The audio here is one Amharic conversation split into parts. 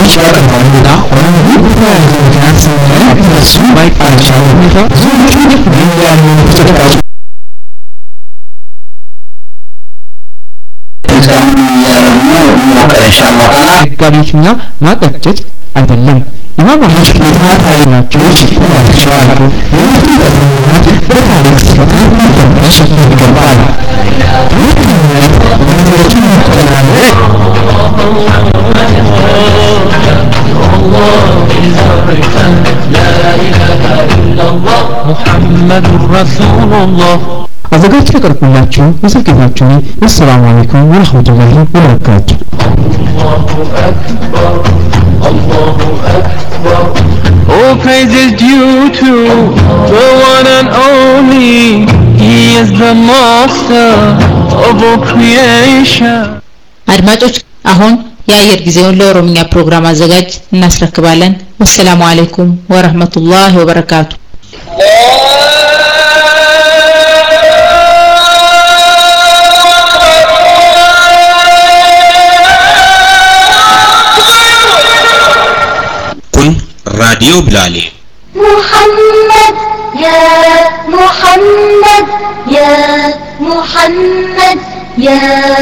ቀርባሉና ኦሮሞ ምክንያት እነሱ ማይቃቸው ሁኔታ ያሉ ተጠቃሚ ደጋፊዎችና ማቀጨጭ አይደለም። ኢማም አህመድ ተከታታይ ናቸው ይችላሉ። በታሪክ ስርዓት መፈተሽ ይገባል። ነገሮችን ማጠናለቅ محمد رسول الله አዘጋጅ ያቀርብላችሁ የስልኬታችሁ አሰላሙ አለይኩም ወረህመቱላሂ ወበረካቱ All praise is due to the one and only He is the master of all creation አድማጮች አሁን የአየር ጊዜውን ለኦሮምኛ ፕሮግራም አዘጋጅ እናስረክባለን። ወሰላሙ አለይኩም ወረህመቱላሂ ወበረካቱ። kun raadiyoo bilaalee محمد يا محمد يا محمد يا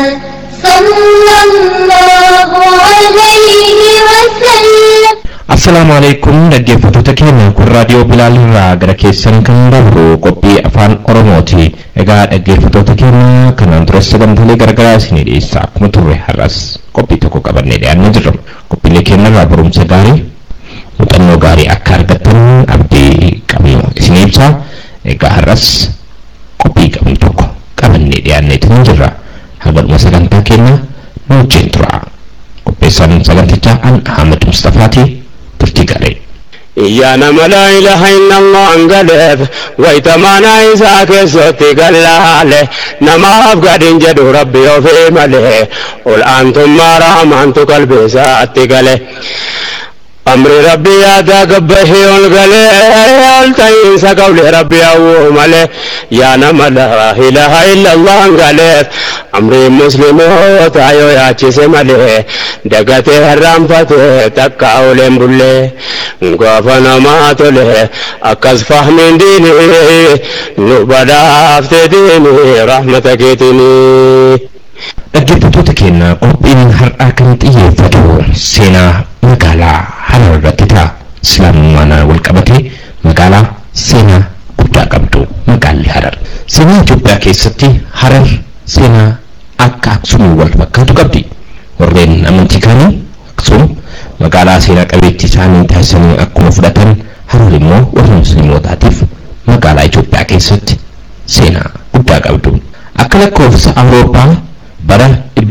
صلى الله عليه وسلم Assalaamu alaikum dhaggeeffattoota keenya kun raadiyoo Bilaal irraa gara keessan kan dabru qophii afaan Oromooti. Egaa dhaggeeffattoota keenya kanaan dura sagantaalee garagaraa isinii dhiyeessa akkuma turre har'as qophii tokko qabannee dhiyaannee jirra. Qophiilee keenya irraa barumsa gaarii muuxannoo gaarii akka argattan abdii qabnu isin ibsa. Egaa har'as qophii qabnu tokko qabannee dhiyaanneetu jirra. Hagadhuma sagantaa keenya nu wajjin tura. Qopheessaan sagantichaa an Ahmed Mustafaati. turtii gaarii. يا نما لا إله إلا الله انقلب ويتمانا إساك سوتي قلاله نما أفقد جدو ربي وفي ملي قل أنتم ما رحمنت قلبي ساتي قلي أمري ربي يا تقبه والقلي التين سقولي ربي أو ملي يا نما لا إله إلا الله انقلب أمري مسلم تايو يا چيسي ملي دقتي هرام فتي تكا أولين بلي gaafa namaa tole akkas fahmiin diini nu badhaafte diini rahmata keetini. Dhaggeeffattoota keenya qophiin har'aa kan xiyyeeffatu seenaa magaalaa Harar irratti ta'a. Islaamummaan wal qabate magaalaa seenaa guddaa qabdu magaalli Harar. Seenaa Itoophiyaa keessatti Harar seenaa akka Aksumii wal fakkaatu qabdi. Warreen amantii kaanii Aksum magaalaa seenaa qabeettii isaanii taasisanii akkuma fudhatan Harar immoo warra musliimotaatiif magaalaa Itoophiyaa keessatti seenaa guddaa qabdu. Akka lakkoofsa Awurooppaa bara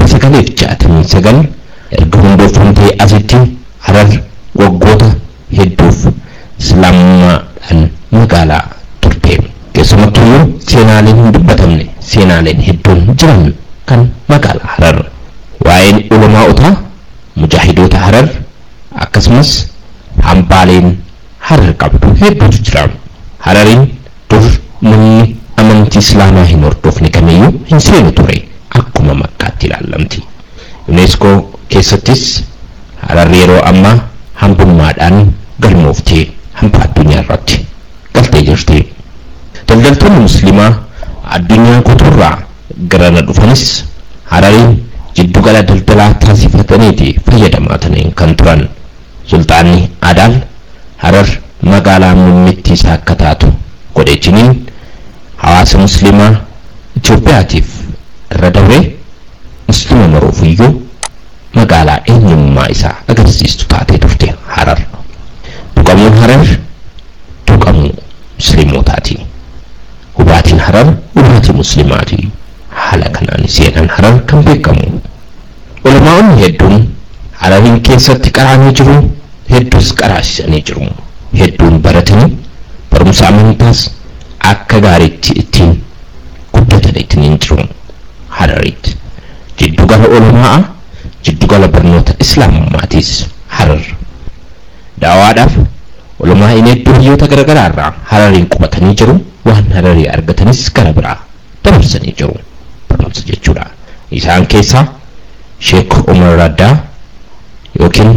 1969 erga hundeeffamtee asitti Harar waggoota hedduuf islaamummaadhaan magaalaa turte. Keessumattuu seenaaleen hin dubbatamne seenaaleen hedduun jiran kan magaalaa Harar. Waa'een ulamaa'otaa mujaahidoota Harar akkasumas hambaaleen Harar qabdu hedduutu jira. Harariin dur namni amantii islaamaa hin hordofne kamiyyuu hin seenu ture akkuma makkaatti ilaallamti. UNESCO keessattis Hararri yeroo ammaa hambummaadhaan galmooftee hamba addunyaa irratti galtee jirti. Daldaltoonni musliimaa addunyaa guutuurraa garana dhufanis Harariin jiddugala daldalaa taasifataniiti fayyadamaa ta'anii kan turan. Sultaanni Adaal Harar magaalaa muummittii isaa akka taatu godheechiniin hawaasa musliimaa Itoophiyaatiif irra dabree musliima maroofiyyuu magaalaa eenyummaa isaa agarsiistu taatee turte Harar. Tuqamuun Harar tuqamuu musliimotaati. Hubaatiin Harar hubaatii musliimaati. Haala kanaan seenaan Harar kan beekamu. Ulamaa'onni hedduun Harariin keessatti qaraanii jiru hedduus qaraasisanii jiru. Hedduun baratanii barumsa amantaas akka gaariitti ittiin guddatan ittiin jiru. Hararitti. Jiddugala ulamaa jiddugala barnoota islaamummaatiis Harar. Daawaadhaaf ulamaa'in hedduu biyyoota garaagaraa irraa Harariin qubatanii jiru waan Hararii argatanis gara biraa dabarsanii jiru. Barnoota jechuudha. Isaan keessaa Sheek Umar Raddaa yookiin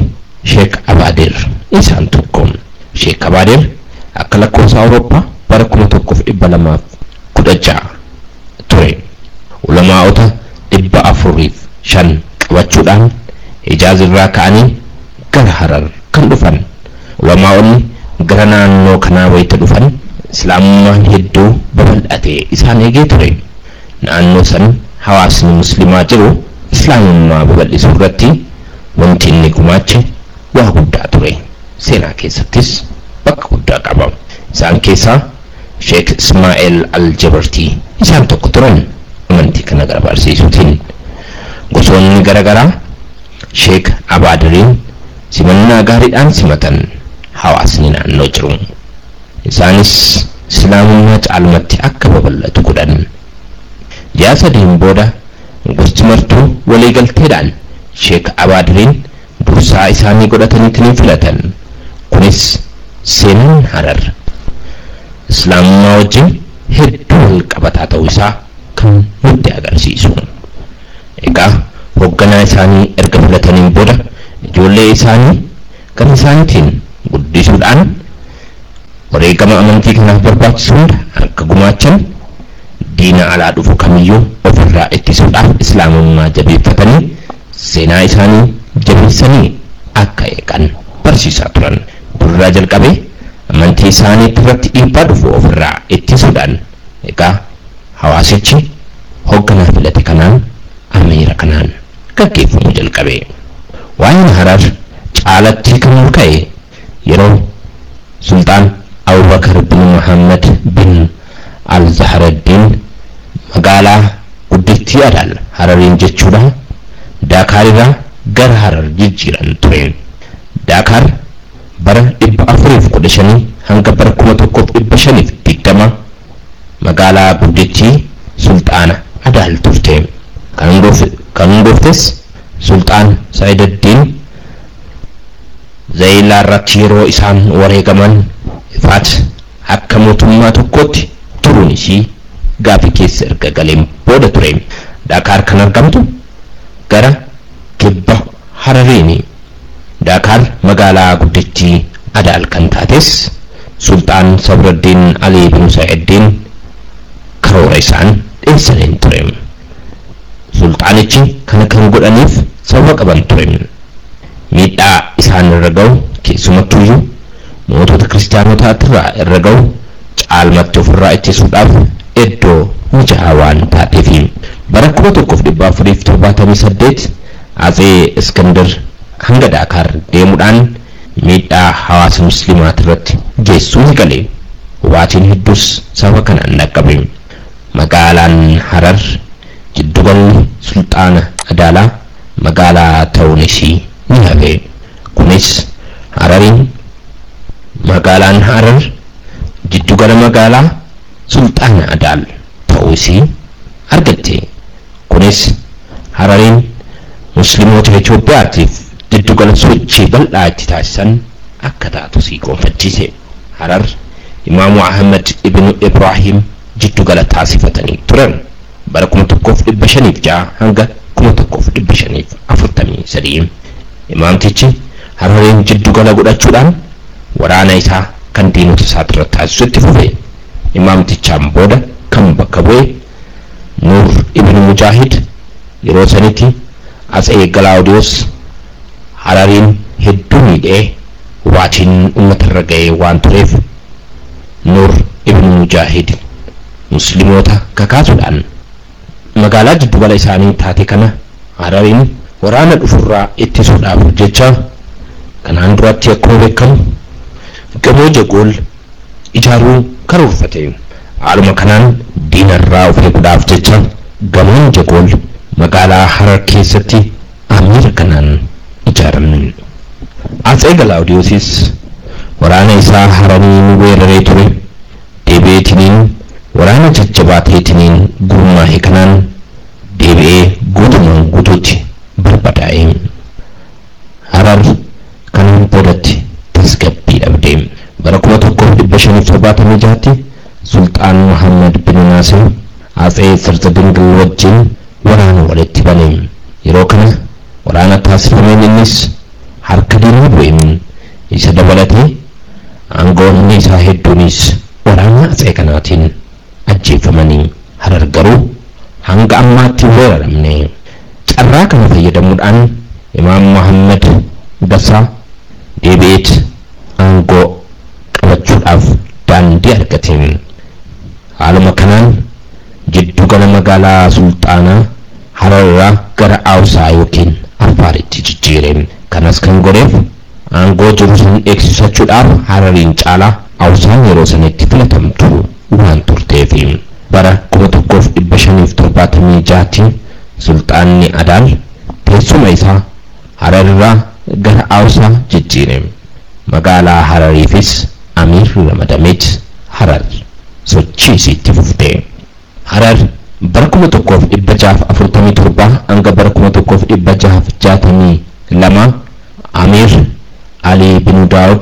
sheek abaadir isaan tokko sheek abaadir akka lakkoofsa awurooppaa bara kuma tokkoof dhibba lamaaf kudha ja'a ture ulamaa'ota dhibba afuriif shan qabachuudhaan hijaaz irraa ka'anii gara harar kan dhufan ulamaa'onni gara naannoo kanaa wayita dhufan islaamummaan hedduu babal'atee isaan eegee ture naannoo san hawaasni muslimaa jiru islaamummaa babal'isuu irratti wanti inni gumaache waa guddaa ture seenaa keessattis bakka guddaa qaba isaan keessaa sheek ismaa'eel aljabartii isaan tokko turan amantii kana gara barsiisuutiin gosoonni garaagaraa sheek abaadiriin simannaa gaariidhaan simatan hawaasni naannoo jiru isaanis islaamummaa caalmatti akka babal'atu godhan ji'a sadiin booda gosti martuu waliigalteedhaan sheek abaadiriin dursaa isaanii godhataniitiin filatan kunis seenaan harar islaamummaa wajjin hedduu wal qabataa ta'uu isaa kan nutti agarsiisu egaa hoogganaa isaanii erga filataniin booda ijoollee isaanii kan isaaniitiin guddisuudhaan wareegama amantii kanaaf barbaachisu hunda akka gumaachan diina alaa dhufu kamiyyuu ofirraa ittisuudhaaf islaamummaa jabeeffatanii seenaa isaanii jabeessanii akka eegan barsiisaa turan durraa jalqabee amantii isaanii irratti dhiibbaa dhufu ofirraa ittisuudhaan egaa hawaasichi hoogganaa filate kanaan amiira kanaan gaggeeffamuu jalqabe waa'een harar caalatti kan mul'ate yeroo sultaan abubakar bin muhammad bin al-zahraddin magaalaa guddittii adaal harariin jechuudha daakaar irraa gara harar jijjiiran ture daakaar bara dhibba afuriif kudha shanii hanga bara kuma tokkoof dhibba shaniif digdama magaalaa guddittii sulxaana adaal turte kan hundooftes sulxaan saayidaddiin zayilaa irratti yeroo isaan wareegaman ifaat akka mootummaa tokkootti turuun ishii gaaffii keessa erga galeen booda ture daakaar kan argamtu gara kibba harariini daakaar magaalaa guddittii adaal kan taates sulxaan sabraddiin alii bin sa'iddiin karoora isaan dhiyeessaniin ture sulxaanichi kana kan godhaniif sababa qaban ture miidhaa isaan irra ga'u keessumattuyyuu mootota kiristaanotaa irraa irra ga'u caalmatti ofirraa ittisuudhaaf iddoo mijaa'aa waan taateef bara kuma tokkoof dhibba afuriif torbaatamii saddeet atsee iskandar hanga daakaar deemuudhaan miidhaa hawaasa muslimaa irratti geessuu ni gale hubaatiin hedduus sababa kanaan dhaqqabe magaalaan harar jiddugalli sulxaana adaalaa magaalaa ta'uun ishii ni hafe kunis harariin magaalaan harar jiddugala magaalaa sulxaana adaal ta'uu ishii argatte kunis harariin musliimoota Itoophiyaatiif jiddugala sochii bal'aa itti taasisan akka taatu sii gonfachiise harar imaamu ahmad ibnu ibraahim jiddugala taasifatanii turan bara kuma tokkoof dhibba shaniif ja'a hanga kuma tokkoof dhibba shaniif afurtamii sadii imaamtichi harariin jiddugala godhachuudhaan waraana isaa kan diinota isaa irratti taasisutti fufe imaamtichaan booda kan bakka bu'e nuur ibn mujaahid yeroo sanitti atsee galaawudiyoos harariin hedduu miidhee hubaatiin uummata irra ga'ee waan tureef nuur ibn mujaahid musliimoota kakaasuudhaan magaalaa jiddugala isaanii taate kana harariin waraana dhufurraa ittisuudhaaf jecha kanaan duratti akkuma beekamu gamoo jagool ijaaruu karoorfate haaluma kanaan diinarraa of eeguudhaaf jecha gamoon jagool magaalaa harar keessatti amiira kanaan ijaarame atsee galaawudiyoosis waraana isaa harariin weeraree ture deebi'eetiniin waraana jajjabaa ta'eetiniin gurmaa'e kanaan deebi'ee guutumaan guutuutti barbadaa'e harar kanaan boodatti tasgabbii dhabde bara kuma tokkoof dhibba shaniif torbaatamii jaatti sulxaan muhammad bin naasir atsee sirza dingil wajjin waraana walitti bane yeroo kana waraana taasifameen innis harka diinaa bu'e isa dabalatee aangoonni isaa hedduunis waraana atsee kanaatiin ajjeefamanii harar garuu hanga ammaatti hin weeraramne carraa kana fayyadamuudhaan imaam muhammad gasaa deebi'eet aangoo qabachuudhaaf daandii argateen haaluma kanaan jiddugala magaalaa sulxaanaa hararraa gara awsaa yookiin afaaritti jijjiireen kanas kan godheef aangoo jiru san eegsisachuudhaaf harariin caalaa awsaan yeroo sanitti filatamtu waan turteefi bara kuma tokkoof dhibba shaniif torbaatamii jaatti sulxaanni adaal teessuma isaa hararraa gara awsaa jijjiire magaalaa harariifis amiir ramadameet harar sochii isiitti fufte harar bara kuma tokkoof dhibba jaaf afurtamii torba hanga bara kuma tokkoof dhibba jaaf jaatamii lama amiir alii binu daawud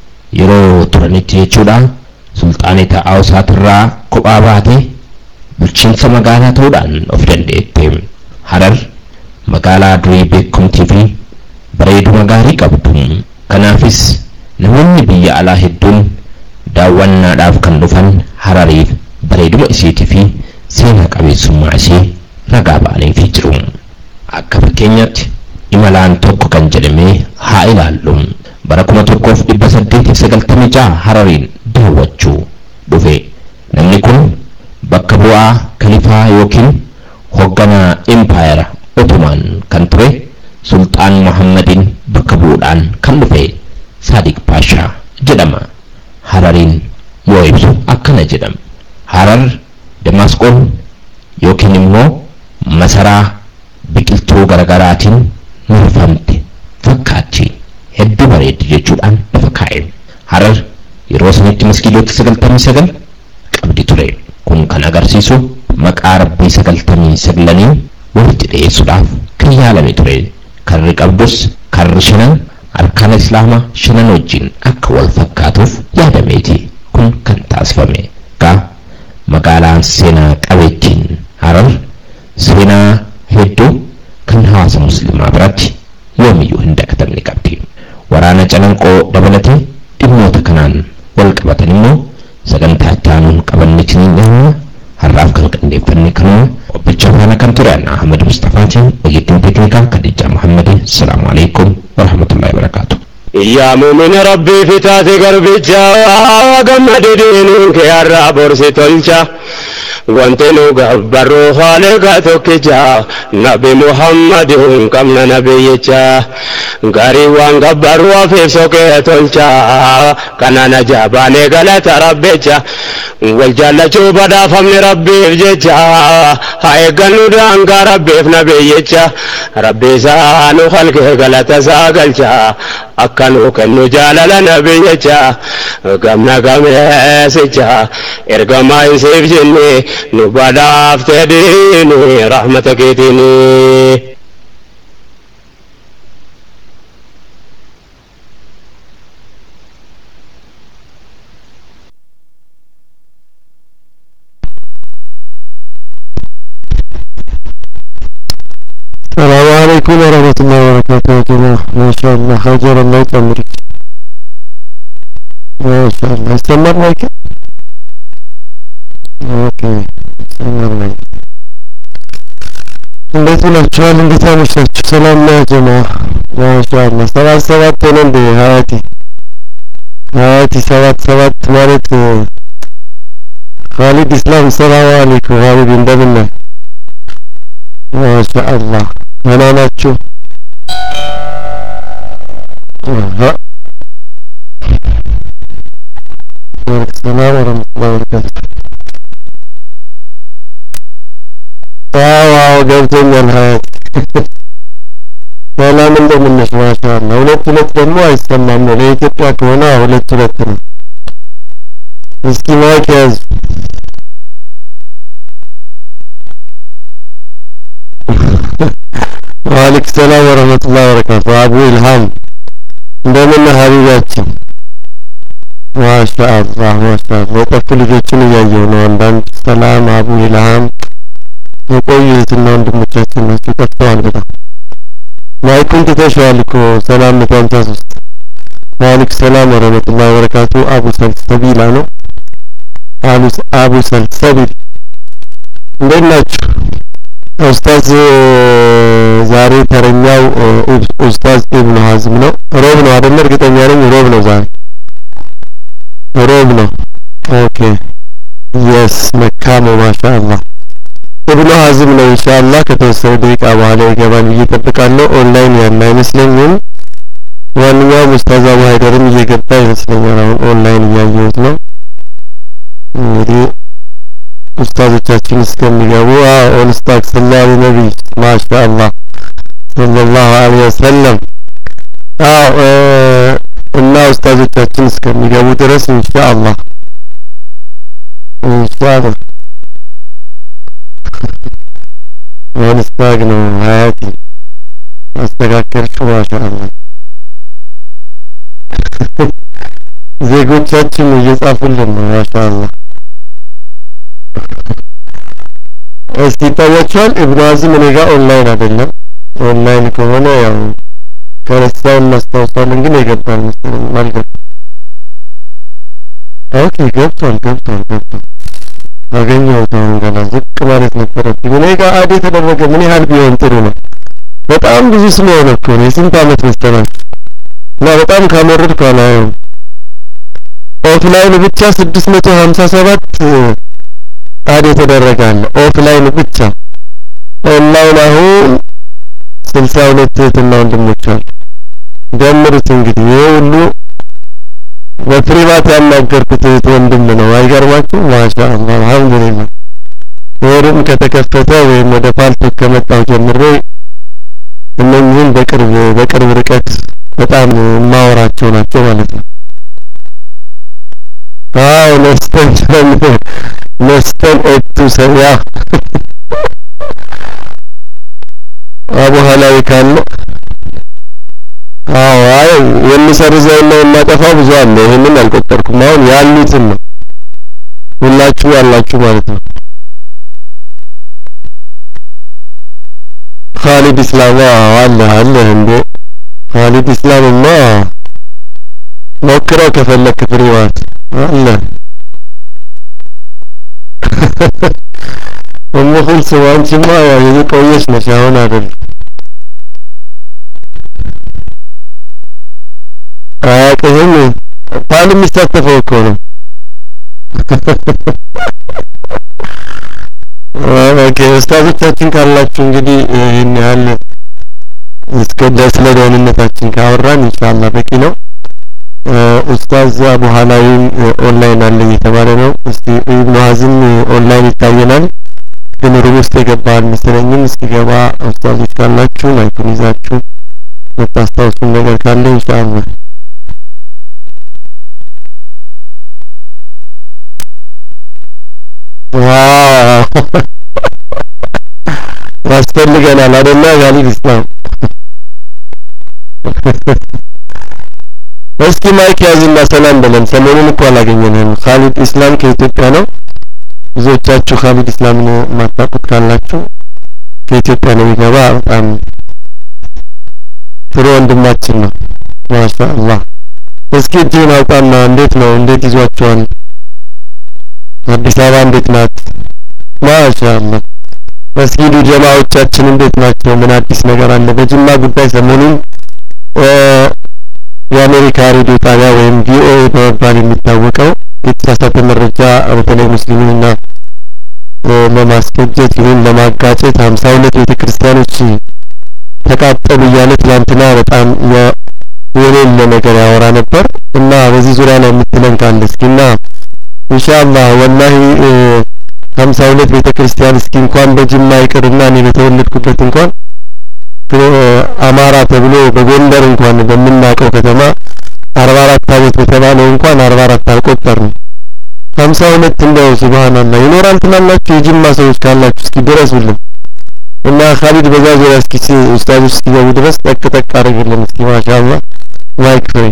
yeroo turanitti jechuudha sulxaanita awsaatirraa kophaa baate bulchiinsa magaalaa ta'uudhaan of dandeette harar magaalaa durii beekumtii fi bareeduma gaarii qabdu kanaafis namoonni biyya alaa hedduun daawwannaadhaaf kan dhufan harariif bareeduma isiitii fi seenaa qabeessummaa ishee ragaa ba'aniifii jiru akka fakkeenyaatti imalaan tokko kan jedhamee haa ilaallu bara kuma tokkoof dhibba saddeetiif sagaltamii jaha harariin daawwachuu dhufe namni kun bakka bu'aa kalifaa yookiin hoogganaa impaayera otomaan kan ture sulxaan muhammadiin bakka bu'uudhaan kan dhufe saadiq paashaa jedhama harariin yoo ibsu akkana jedhama harar damaasqoon yookiin immoo masaraa biqiltuu garagaraatiin marfamte fakkaatti hedduu bareeddi jechuudhaan lafa kaa'e harar yeroo sanitti maskiidota sagaltamii sagal qabdi ture kun kan agarsiisu maqaa rabbii sagaltamii saglaniin walitti dhiyeessuudhaaf kan yaalame ture karri qabdus karri shanan arkaana islaamaa shanan wajjin akka wal fakkaatuuf yaadameeti kun kan taasifame gaa magaalaan seenaa qabeettiin harar seenaa hedduu kan hawaasa muslimaa biratti yoomiyyuu hin dagatamne qabdi waraana calanqoo dabalatee dhimmoota kanaan wal qabatan immoo sagantaa itti aanuun qabannetti ni dhiyaanna har'aaf kan qindeeffanne kanuma qophicha faana kan ture anna ahmad mustafaatiin ogeettiin teeknikaa kadijaa muhammadin asalaamu alaikum warahmatullahi wabarakaatu yaa muumin rabbii fitaate garbicha gammade diinuun kee har'aa borsi tolcha wanti nu gabbarru haaliqa tokkicha nabi muhammadin qabna nabiyyicha garii waan gabbarru afiif soqee tolcha kanana jaabaanee galata rabbicha wal jaallachuu badhaafamni rabbiif jecha haa eeggannu daangaa rabbiif nabiyyicha rabbi isaa nu halkee galata isaa galcha akka nu kennu jaalala nabiyyicha gamna gameessicha ergamaa isiif jenne nu badhaaftee diini rahmata keetiini. السلام عليكم ورحمة الله وبركاته يا جماعة ما شاء الله حجر الله يطمرك ما شاء الله استمرنا كده اوكي استمرنا እንዴት ናችኋል? እንዴት አመሻችሁ? ሰላም ነው ጀማ? ማሻአላ ሰባት ሰባት ሆነ እንዴ ሀያቲ ሀያቲ ሰባት ሰባት ማለት ካሊድ ኢስላም ሰላም አለይኩም ካሊድ እንደምን ነህ? ማሻአላ ደህና ናችሁ? ሰላም ወረህመቱላሂ ወበረካቱ ዋው ዋው ገብቶኛል ሀያት ሰላም እንደምን ነሽ ማሻአላ ሁለት ሁለት ደግሞ አይሰማም ነው ለኢትዮጵያ ከሆነ ሁለት ሁለት ነው እስኪ ማይክ ያዙ ዋሊክ ሰላም ወረህመቱላሂ ወበረካቱ አቡ ኢልሃም እንደምን ሀቢባችን ማሻአላህ ማሻአላህ የጠፉ ልጆችን እያየሁ ነው አንዳንድ ሰላም አቡ ኢልሃም የቆዩ እህትና ወንድሞቻችን ናቸው ጠፍተዋል በጣም ማይኩን ትተሽዋል እኮ ሰላም መቶ ሀምሳ ሶስት ወአለይኩም ሰላም ወረህመቱላሂ ወበረካቱ አቡ ሰልሰቢላ ነው አቡ አቡ ሰልሰቢል እንዴት ናችሁ ኡስታዝ ዛሬ ተረኛው ኡስታዝ ኢብኑ ሀዝም ነው ሮብ ነው አይደለ እርግጠኛ ነኝ ሮብ ነው ዛሬ ሮብ ነው ኦኬ የስ መካሞ ማሻአላህ ኢብኑ ሀዝም ነው ኢንሻአላህ ከተወሰነ ደቂቃ በኋላ ይገባል ብዬ እጠብቃለሁ ኦንላይን ያለ አይመስለኝም ዋንኛውም ኡስታዝ አቡ ሀይደርም እየገባ ይመስለኛል አሁን ኦንላይን እያየሁት ነው እንግዲህ ኡስታዞቻችን እስከሚገቡ ኦንስታክ ሰላሁ ነቢይ ማሻአላህ ሰለላሁ ዐለይሂ ወሰለም አዎ እና ኡስታዞቻችን እስከሚገቡ ድረስ ኢንሻአላህ ኢንሻአላህ ኦንስታክ ነው ሀያቲ አስተካከልሽው ማሻአላህ ዜጎቻችን እየጻፉልን ነው ማሻአላህ እስቲ ይታያችኋል ኢብኑ አዝም እኔ ጋር ኦንላይን አይደለም ኦንላይን ከሆነ ያው ከረሳው እናስታውሳለን ግን የገባል መሰለኝ አልገባም ኦኬ ገብቷል ገብቷል ገብቷል አገኘሁት አሁን ገና ዝቅ ማለት ነበረብኝ እኔ ጋር አድ የተደረገ ምን ያህል ቢሆን ጥሩ ነው በጣም ብዙ ስለሆነ እኮ ነው የስንት አመት መሰላችሁ እና በጣም ካመረድኩ አላየውም ኦፍላይን ብቻ ስድስት መቶ ሀምሳ ሰባት አድ የተደረገ አለ ኦፍላይን ብቻ ኦንላይን አሁን ስልሳ ሁለት እህትና ወንድሞች አሉ ደምሩት እንግዲህ ይሄ ሁሉ በፕሪቫት ያናገርኩት እህት ወንድም ነው አይገርማችሁ ማሻአላህ አልহামዱሊላህ ወሩም ከተከፈተ ወይም ወደ ፓልቶክ ከመጣው ጀምሬ እነኚህን በቅርብ በቅርብ ርቀት በጣም የማወራቸው ናቸው ማለት ነው አዎ ነስተን ነስተን እቱ ሰያ አቡ ሀላዊ ካለ አዎ አይ የሚሰርዘውና የማጠፋው ብዙ አለ ይሄንን አልቆጠርኩም አሁን ያሉትን ነው ሁላችሁ ያላችሁ ማለት ነው ካሊድ ኢስላም አለ አለ እንዴ ካሊድ ኢስላምማ ሞክረው ከፈለክ ፍሪዋት አለ እሙ ኩልሱም አንቺማ ያው የቆየሽ ነሽ አሁን አይደል አያውቅህም ፓል የሚሳተፈው እኮ ነው ኦኬ ኡስታዞቻችን ካላችሁ እንግዲህ ይህን ያህል እስከ ስለ ደህንነታችን ካወራን ኢንሻአላህ በቂ ነው ኡስታዝ አቡ ሀላዊም ኦንላይን አለ እየተባለ ነው እስቲ ኢብኑ ሀዝም ኦንላይን ይታየናል ግን ሩም ውስጥ የገባ አልመሰለኝም እስኪገባ ኡስታዞች ካላችሁ ማይኩን ይዛችሁ የምታስታውሱን ነገር ካለ ኢንሻአላህ ያስፈልገናል አይደለ ጋሊብ ኢስላም እስኪ ማይክ ያዝና ሰላም በለን ሰሞኑን እኮ አላገኘንም ካሊድ ኢስላም ከኢትዮጵያ ነው ብዙዎቻችሁ ካሊድ ኢስላምን የማታውቁት ካላችሁ ከኢትዮጵያ ነው የሚገባ በጣም ጥሩ ወንድማችን ነው ማሻአላህ እስኪ እጅህን አውጣና እንዴት ነው እንዴት ይዟቸዋል አዲስ አበባ እንዴት ናት ማሻአላህ መስጊዱ ጀማዎቻችን እንዴት ናቸው ምን አዲስ ነገር አለ በጅማ ጉዳይ ሰሞኑን የአሜሪካ ሬዲዮ ጣቢያ ወይም ቪኦኤ በመባል የሚታወቀው የተሳሳተ መረጃ በተለይ ሙስሊሙንና ለማስፈጀት ይሁን ለማጋጨት ሀምሳ ሁለት ቤተ ክርስቲያኖች ተቃጠሉ እያለ ትላንትና በጣም የሌለ ነገር ያወራ ነበር እና በዚህ ዙሪያ ላይ የምትለን ካለ እስኪና ኢንሻአላህ ወላሂ ሀምሳ ሁለት ቤተ ክርስቲያን እስኪ እንኳን በጅማ ይቅርና እኔ በተወለድኩበት እንኳን አማራ ተብሎ በጎንደር እንኳን በምናውቀው ከተማ አርባ አራት አመት በተባለው እንኳን አርባ አራት አልቆጠርንም ሀምሳ ሁለት እንደው ሱብሃንአላህ ይኖራል ትላላችሁ የጅማ ሰዎች ካላችሁ እስኪ ድረሱልን እና ካሊድ በዛ ዙሪያ እስኪ ኡስታዞች እስኪገቡ ድረስ ጠቅ ጠቅ አድርግልን እስኪ ማሻአላህ ማይክ ፍሬ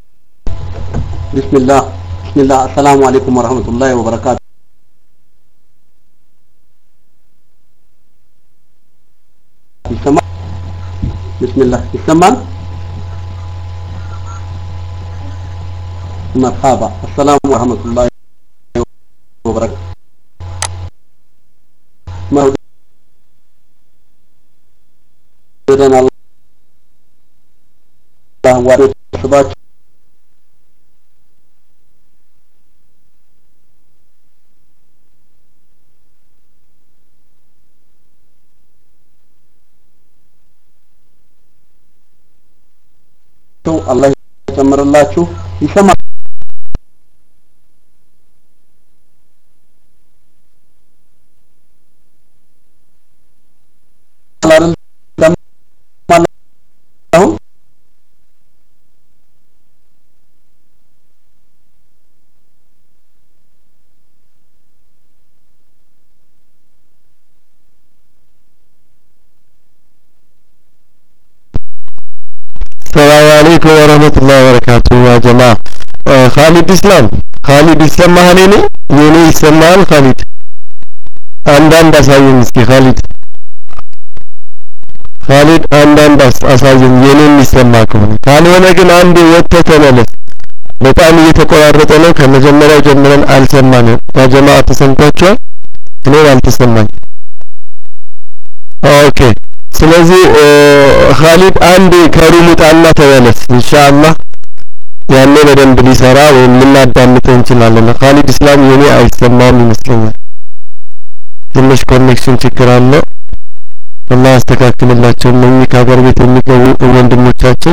بسم الله بسم الله السلام عليكم ورحمة الله وبركاته ይሰማል? ቢስሚላህ ይሰማል? መርሐባ አሰላሙ ወረህመቱላሂ ወበረካቱ መውደደን አላህ ዋዶ ስባችሁ አላህ ይጨምርላችሁ ይሰማል አይደል አሁን ሰላም አለይኩም ወረህመቱላሂ ወበረካቱ ያ ጀማ ካሊድ ኢስላም ካሊድ ይሰማሃል የኔ የኔ ይሰማሃል ካሊድ አንዳንድ አሳየኝ እስኪ ካሊድ ካሊድ አንዳንድ አሳየኝ የኔ የሚሰማ ከሆነ ካልሆነ ግን አንዴ ወጥተህ ተመለስ በጣም እየተቆራረጠ ነው ከመጀመሪያው ጀምረን አልሰማንም ያ ጀማ ተሰምቷችኋል እኔን አልተሰማኝ ኦኬ ስለዚህ ካሊድ አንዴ ከሩም ውጣና ተመለስ ኢንሻአላህ ያኔ በደንብ ሊሰራ ወይም ልናዳምጠው እንችላለን ካሊድ እስላም የኔ አይሰማም ይመስለኛል ትንሽ ኮኔክሽን ችግር አለ አላህ ያስተካክልላቸው እነኚህ ከሀገር ቤት የሚገቡ ወንድሞቻችን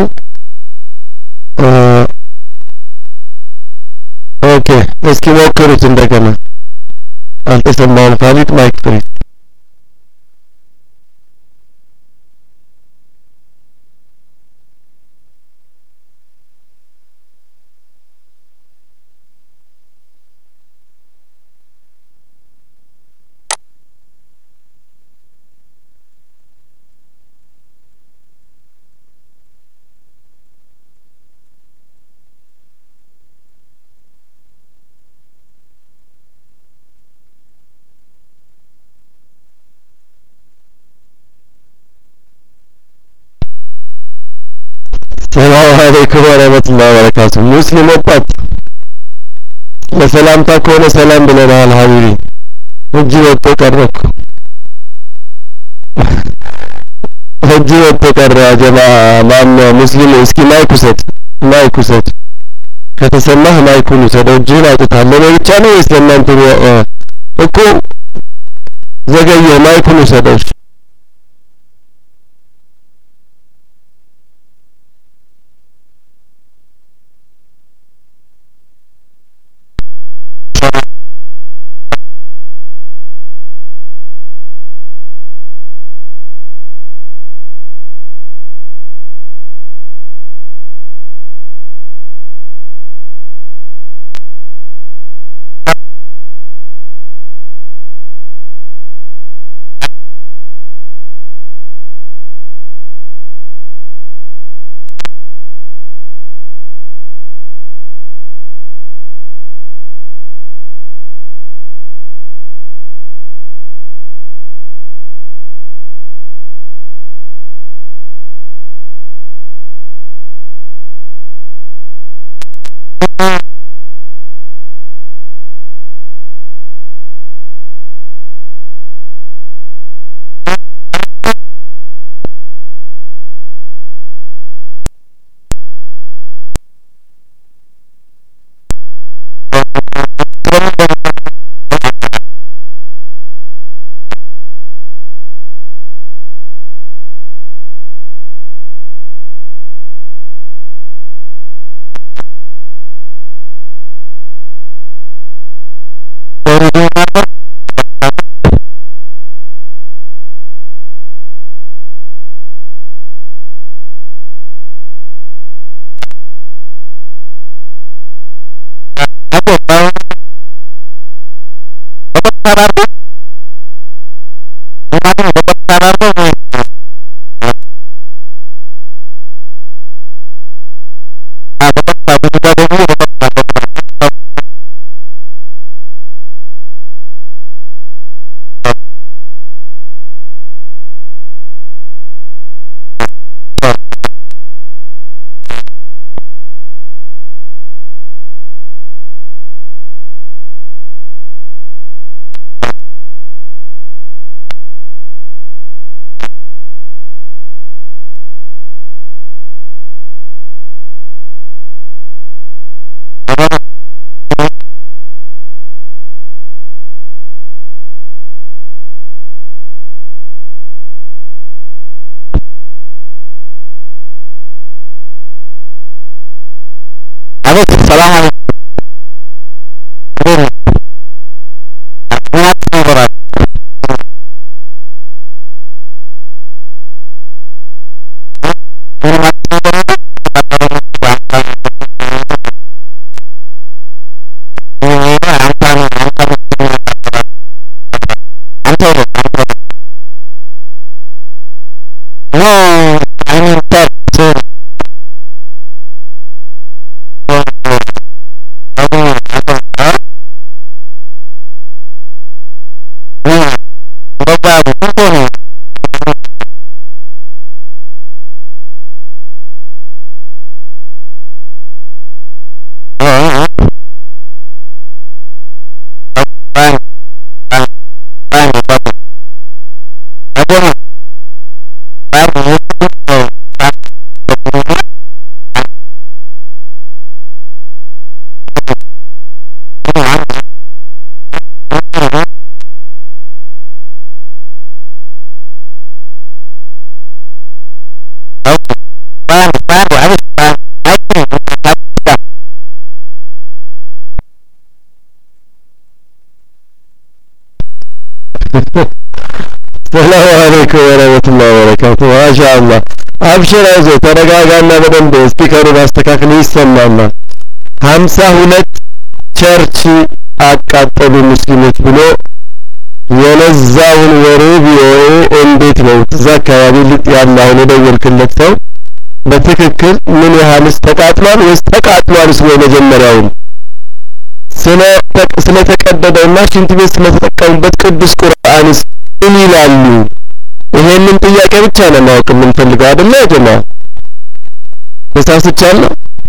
ኦኬ እስኪ ሞክሩት እንደገና አልተሰማውም ካሊድ ማይክ ፍሪ ሰላም አለይኩም ወረህመቱላሂ ወበረካቱ ሙስሊም ወጣት ለሰላምታ ከሆነ ሰላም ብለናል ሀቢቢ እጅ ወጥቶ ቀረኩ እጅ ወጥቶ ቀረ ጀማ ማን ሙስሊሙ እስኪ ማይክ ውሰድ ማይክ ውሰድ ከተሰማህ ማይኩን ውሰደው እጅህን አውጥታል ለኔ ብቻ ነው ወይስ ለእናንተ እኮ ዘገየ ማይኩን ውሰደው ሰላም አለይኩም ወረህመቱላሂ ወበረካቱ ማሻአላህ አብሽር አይዞህ ተረጋጋና በደንብ ስፒከሩን አስተካክል ይሰማናል ሀምሳ ሁለት ቸርች አቃጠሉ ሙስሊሞች ብሎ የነዛውን ወሬ ቪኦኤ እንዴት ነው እዛ አካባቢ ልጥ ያለ አሁን የደወልክለት ሰው በትክክል ምን ያህልስ ተቃጥሏል ወይስ ተቃጥሏልስ ወይ መጀመሪያውን ስለ ስለተቀደደውና ሽንት ቤት ስለተጠቀሙበት ቅዱስ ቁርአንስ ምን ይላሉ ይሄንን ጥያቄ ብቻ ነው ማወቅ የምንፈልገው አይደለ ጀማ ተሳስቻለሁ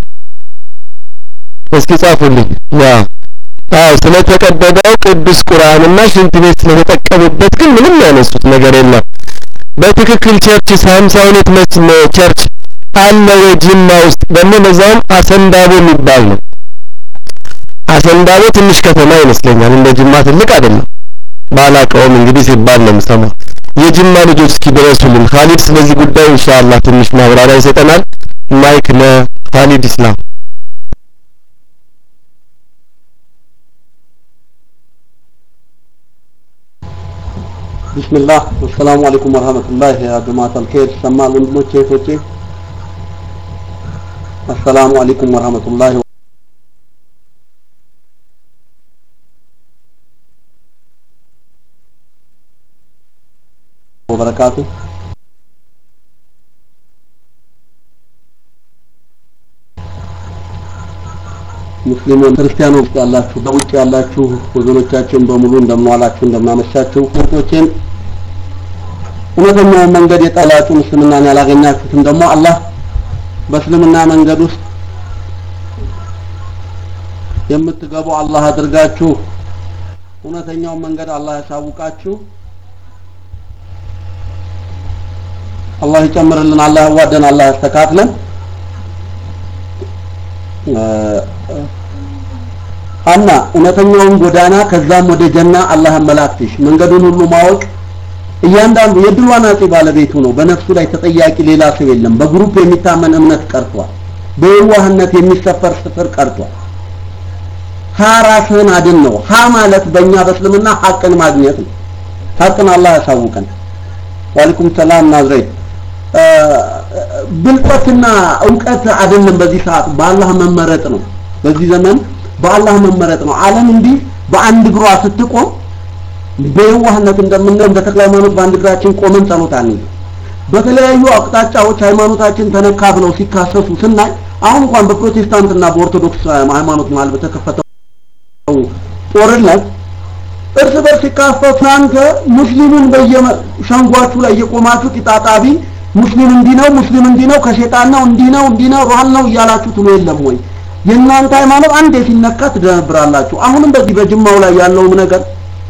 እስኪ ጻፉልኝ ያ አዎ ስለተቀደደው ቅዱስ ቁርአንና ሽንት ቤት ስለተጠቀሙበት ግን ምንም ያነሱት ነገር የለም በትክክል ቸርች ሃምሳ ሁለት ቸርች አለ ወይ ጅማ ውስጥ ደግሞ ለዛውም አሰንዳቦ የሚባል ነው አሰንዳቦ ትንሽ ከተማ ይመስለኛል እንደ ጅማ ትልቅ አይደለም ባላቀውም እንግዲህ ሲባል ነው የምሰማው የጅማ ልጆች እስኪ ድረሱልን ካሊድ ስለዚህ ጉዳይ ኢንሻአላህ ትንሽ ማብራሪያ ይሰጠናል ማይክ ለካሊድ ኢስላም ቢስሚላህ ወሰላሙ አለይኩም ወረህመቱላህ ያ ጀማዓት አልኸይር ሰማል ወንድሞቼ እህቶቼ አሰላሙ አለይኩም ወረህመቱላህ ወበረካቱ ሙስሊሙን ክርስቲያኑ ውስጥ ያላችሁ በውጭ ያላችሁ ወገኖቻችን በሙሉ እንደምንዋላችሁ እንደምናመሻችሁ እህቶቼን እውነተኛውን መንገድ የጠላችሁ እስልምናን ያላገኛችሁትም ደግሞ አላህ በእስልምና መንገድ ውስጥ የምትገቡ አላህ አድርጋችሁ እውነተኛውን መንገድ አላህ ያሳውቃችሁ አላህ ይጨምርልን አላህ ያዋደን አላህ ያስተካክለን ሀና እውነተኛውን ጎዳና ከዛም ወደ ጀና አላህ አመላክትሽ መንገዱን ሁሉ ማወቅ እያንዳንዱ የድሉ አናጺ ባለቤቱ ነው በነፍሱ ላይ ተጠያቂ ሌላ ሰው የለም በግሩፕ የሚታመን እምነት ቀርቷል በየዋህነት የሚሰፈር ስፍር ቀርቷል ሀ ራስህን አድን ነው ሀ ማለት በእኛ በእስልምና ሀቅን ማግኘት ነው ሀቅን አላህ ያሳውቀን ዋሊኩም ሰላም ናዝሬት ብልጠትና እውቀት አይደለም በዚህ ሰዓት በአላህ መመረጥ ነው በዚህ ዘመን በአላህ መመረጥ ነው ዓለም እንዲህ በአንድ እግሯ ስትቆም በየዋህነት እንደምናየው እንደ ተክለ ሃይማኖት በአንድ እግራችን ቆመን ጸሎት አንይዝ በተለያዩ አቅጣጫዎች ሃይማኖታችን ተነካ ብለው ሲካሰሱ ስናይ አሁን እንኳን በፕሮቴስታንትና በኦርቶዶክስ ሃይማኖት መሀል በተከፈተው ጦርነት እርስ በርስ ሲካፈቱ እናንተ ሙስሊሙን በየሸንጓችሁ ላይ እየቆማችሁ ቂጣጣቢ ሙስሊም እንዲህ ነው ሙስሊም እንዲህ ነው ከሸይጣን ነው እንዲህ ነው እንዲህ ነው ሩሃል ነው እያላችሁ ትሎ የለም ወይ የእናንተ ሃይማኖት አንዴ ሲነካ ትደነብራላችሁ አሁንም በዚህ በጅማው ላይ ያለውም ነገር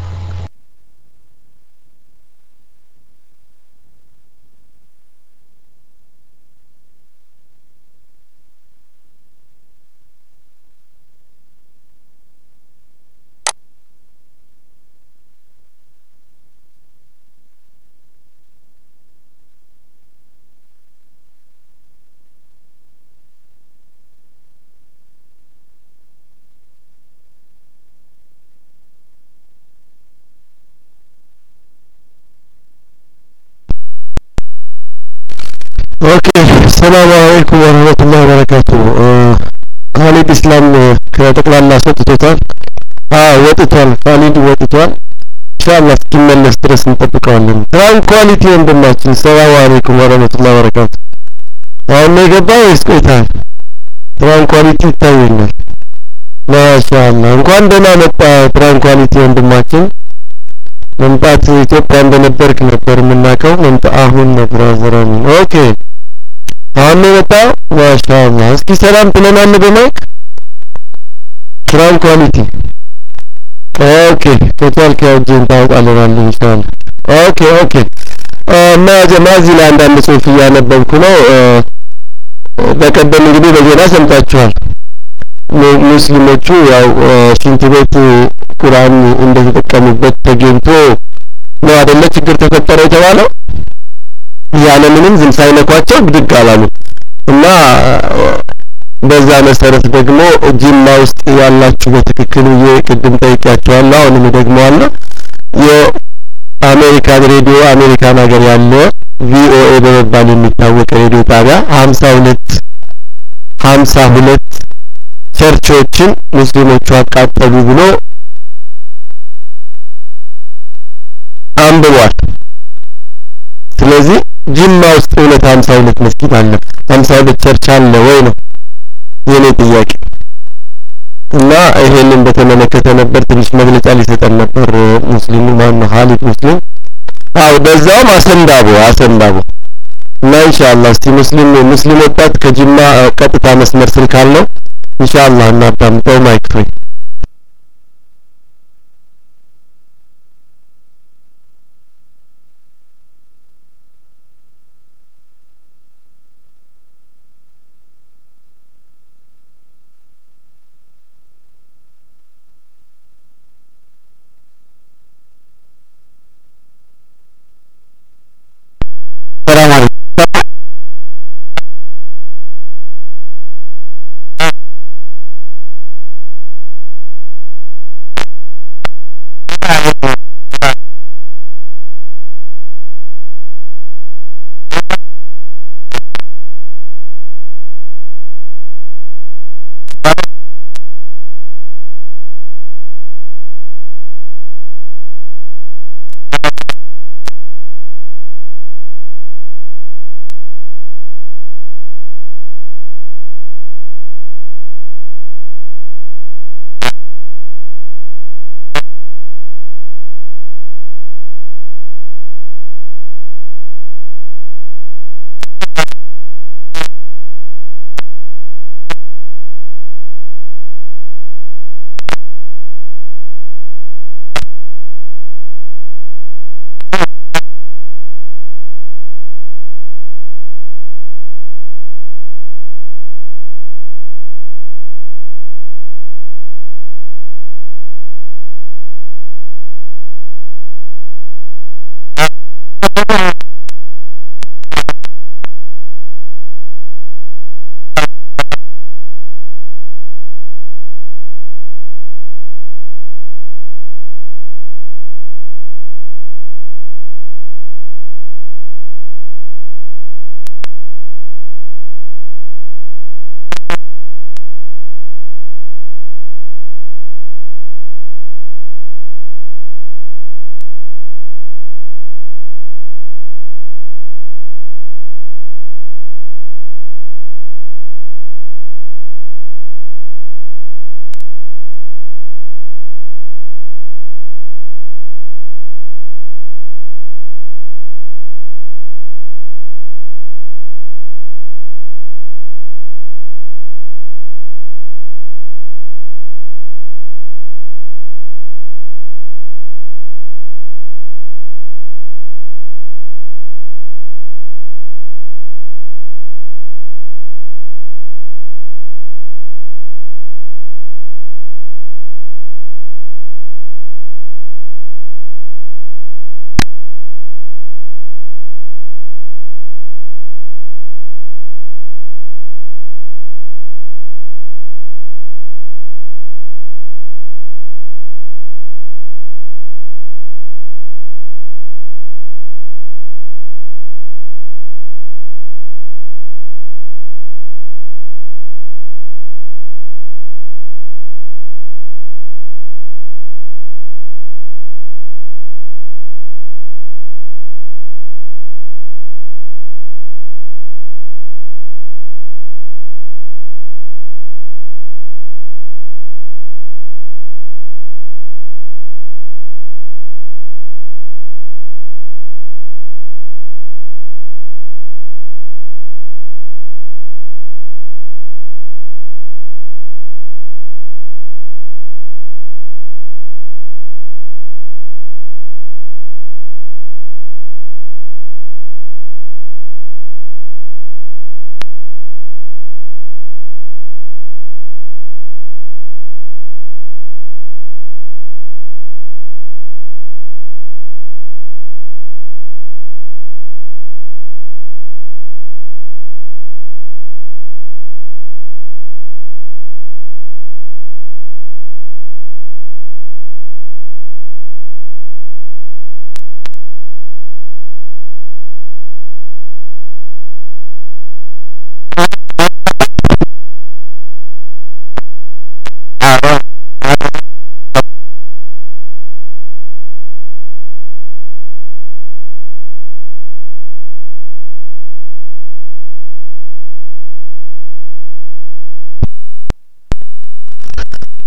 ኦኬ ሰላም አለይኩም ወረህመቱላሂ ወበረካቱ ካሊድ ኢስላም ከጠቅላላ ሰጥቶታል አዎ ወጥቷል ካሊድ ወጥቷል ኢንሻአላህ እስኪመለስ ድረስ እንጠብቀዋለን ትራንኳሊቲ ወንድማችን ሰላም አለይኩም ወረህመቱላሂ ወበረካቱ አሁን ነው የገባው ወይስ ቆይታል ትራንኳሊቲ ይታየኛል ማሻአላህ እንኳን ደህና መጣ ትራንኳሊቲ ወንድማችን መምጣት ኢትዮጵያ እንደነበርክ ነበር የምናውቀው። መምጣ አሁን ነው ብራዘር አሚን። ኦኬ አሁን ነው የመጣው። ማሻአላህ። እስኪ ሰላም ትለናለህ በማይክ ስራን ኳሊቲ ኦኬ ከቻልክ ያው እጅህን ታወጣልናለህ ኢንሻአላህ። ኦኬ ኦኬ እና ጀማዚ ላይ አንዳንድ ጽሁፍ እያነበብኩ ነው። በቀደም እንግዲህ በዜና ሰምታችኋል። ሙስሊሞቹ ያው ሽንት ቤት ቁርአን እንደተጠቀሙበት ተገኝቶ ነው አይደለ ችግር ተፈጠረ የተባለው። ያለ ምንም ዝም ሳይነኳቸው ብድግ አላሉ እና በዛ መሰረት ደግሞ ጅማ ውስጥ ያላችሁ በትክክል ብዬ ቅድም ጠይቄያቸዋለሁ። አሁንም እደግመዋለሁ። የአሜሪካን ሬዲዮ አሜሪካን ሀገር ያለ ቪኦኤ በመባል የሚታወቅ ሬዲዮ ጣቢያ ሀምሳ ሁለት ሀምሳ ሁለት ቸርቾችን ሙስሊሞቹ አቃጠሉ ብሎ አንብቧል። ስለዚህ ጅማ ውስጥ እውነት ሀምሳ ሁለት መስጊድ አለ ሀምሳ ሁለት ቸርች አለ ወይ ነው የኔ ጥያቄ። እና ይሄንን በተመለከተ ነበር ትንሽ መግለጫ ሊሰጠን ነበር ሙስሊሙ ማን ነው ሀሊድ ሙስሊም። አው በዛውም አሰንዳቦ አሰንዳቦ እና ኢንሻአላህ እስቲ ሙስሊም ሙስሊም ወጣት ከጅማ ቀጥታ መስመር ስልክ አለው ኢንሻአላህ እናዳምጠው። ማይክ ፍሪ ሰላም አለይኩም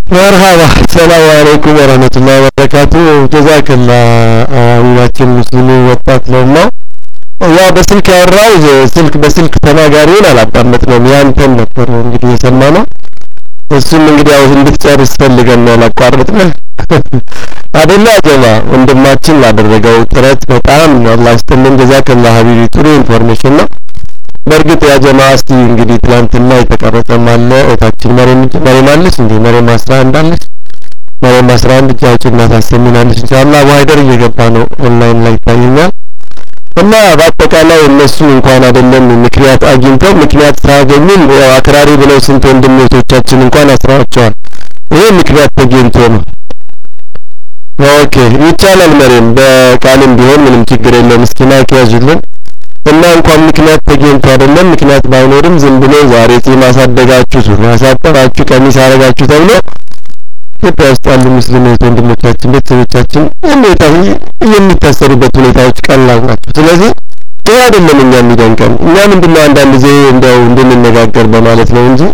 መርሃባ ሰላም አለይኩም ወረህመቱላሂ ወበረካቱ ጀዛከላ አሚናችን ሙስሊሙ ወጣት ነውና ያው በስልክ ያወራው ስልክ በስልክ ተናጋሪውን አላዳመጥነውም ያንተን ነበር እንግዲህ የሰማነው እሱም እንግዲህ ያው እንድትጨርስ ፈልገን ነው ያላቋረጥነህ አደላ ጀማ ወንድማችን ላደረገው ጥረት በጣም አላህ ይስጥልን ጀዛከላ ሀቢቢ ጥሩ ኢንፎርሜሽን ነው በእርግጥ ያ ጀማ እስቲ እንግዲህ ትላንትና የተቀረጸም አለ እታችን መሬም መሬም አለች እንዴ መሬም አስራ አንድ አለች መሬም አስራ አንድ እጅ አውጭና ታሰሚናለች ኢንሻአላህ አቡ ሀይደር እየገባ ነው ኦንላይን ላይ ይታየኛል እና በአጠቃላይ እነሱ እንኳን አይደለም ምክንያት አግኝተው ምክንያት ሳያገኙም ያው አክራሪ ብለው ስንት ወንድሞቻችን እንኳን አስረዋቸዋል ይሄ ምክንያት ተገኝቶ ነው ኦኬ ይቻላል መሬም በቃልም ቢሆን ምንም ችግር የለውም እስኪ ማይክ ያዙልን እና እንኳን ምክንያት ተገኝቶ አይደለም ምክንያት ባይኖርም ዝም ብሎ ዛሬ ጺም አሳደጋችሁ ሱሪ አሳጠራችሁ ቀሚስ አረጋችሁ ተብሎ ኢትዮጵያ ውስጥ ያሉ ሙስሊም እህት ወንድሞቻችን ቤተሰቦቻችን የሚታሰሩበት ሁኔታዎች ቀላል ናቸው ስለዚህ ይህ አይደለም እኛ የሚደንቀን እኛ ምንድነው አንዳንድ ጊዜ እንዲያው እንድንነጋገር በማለት ነው እንጂ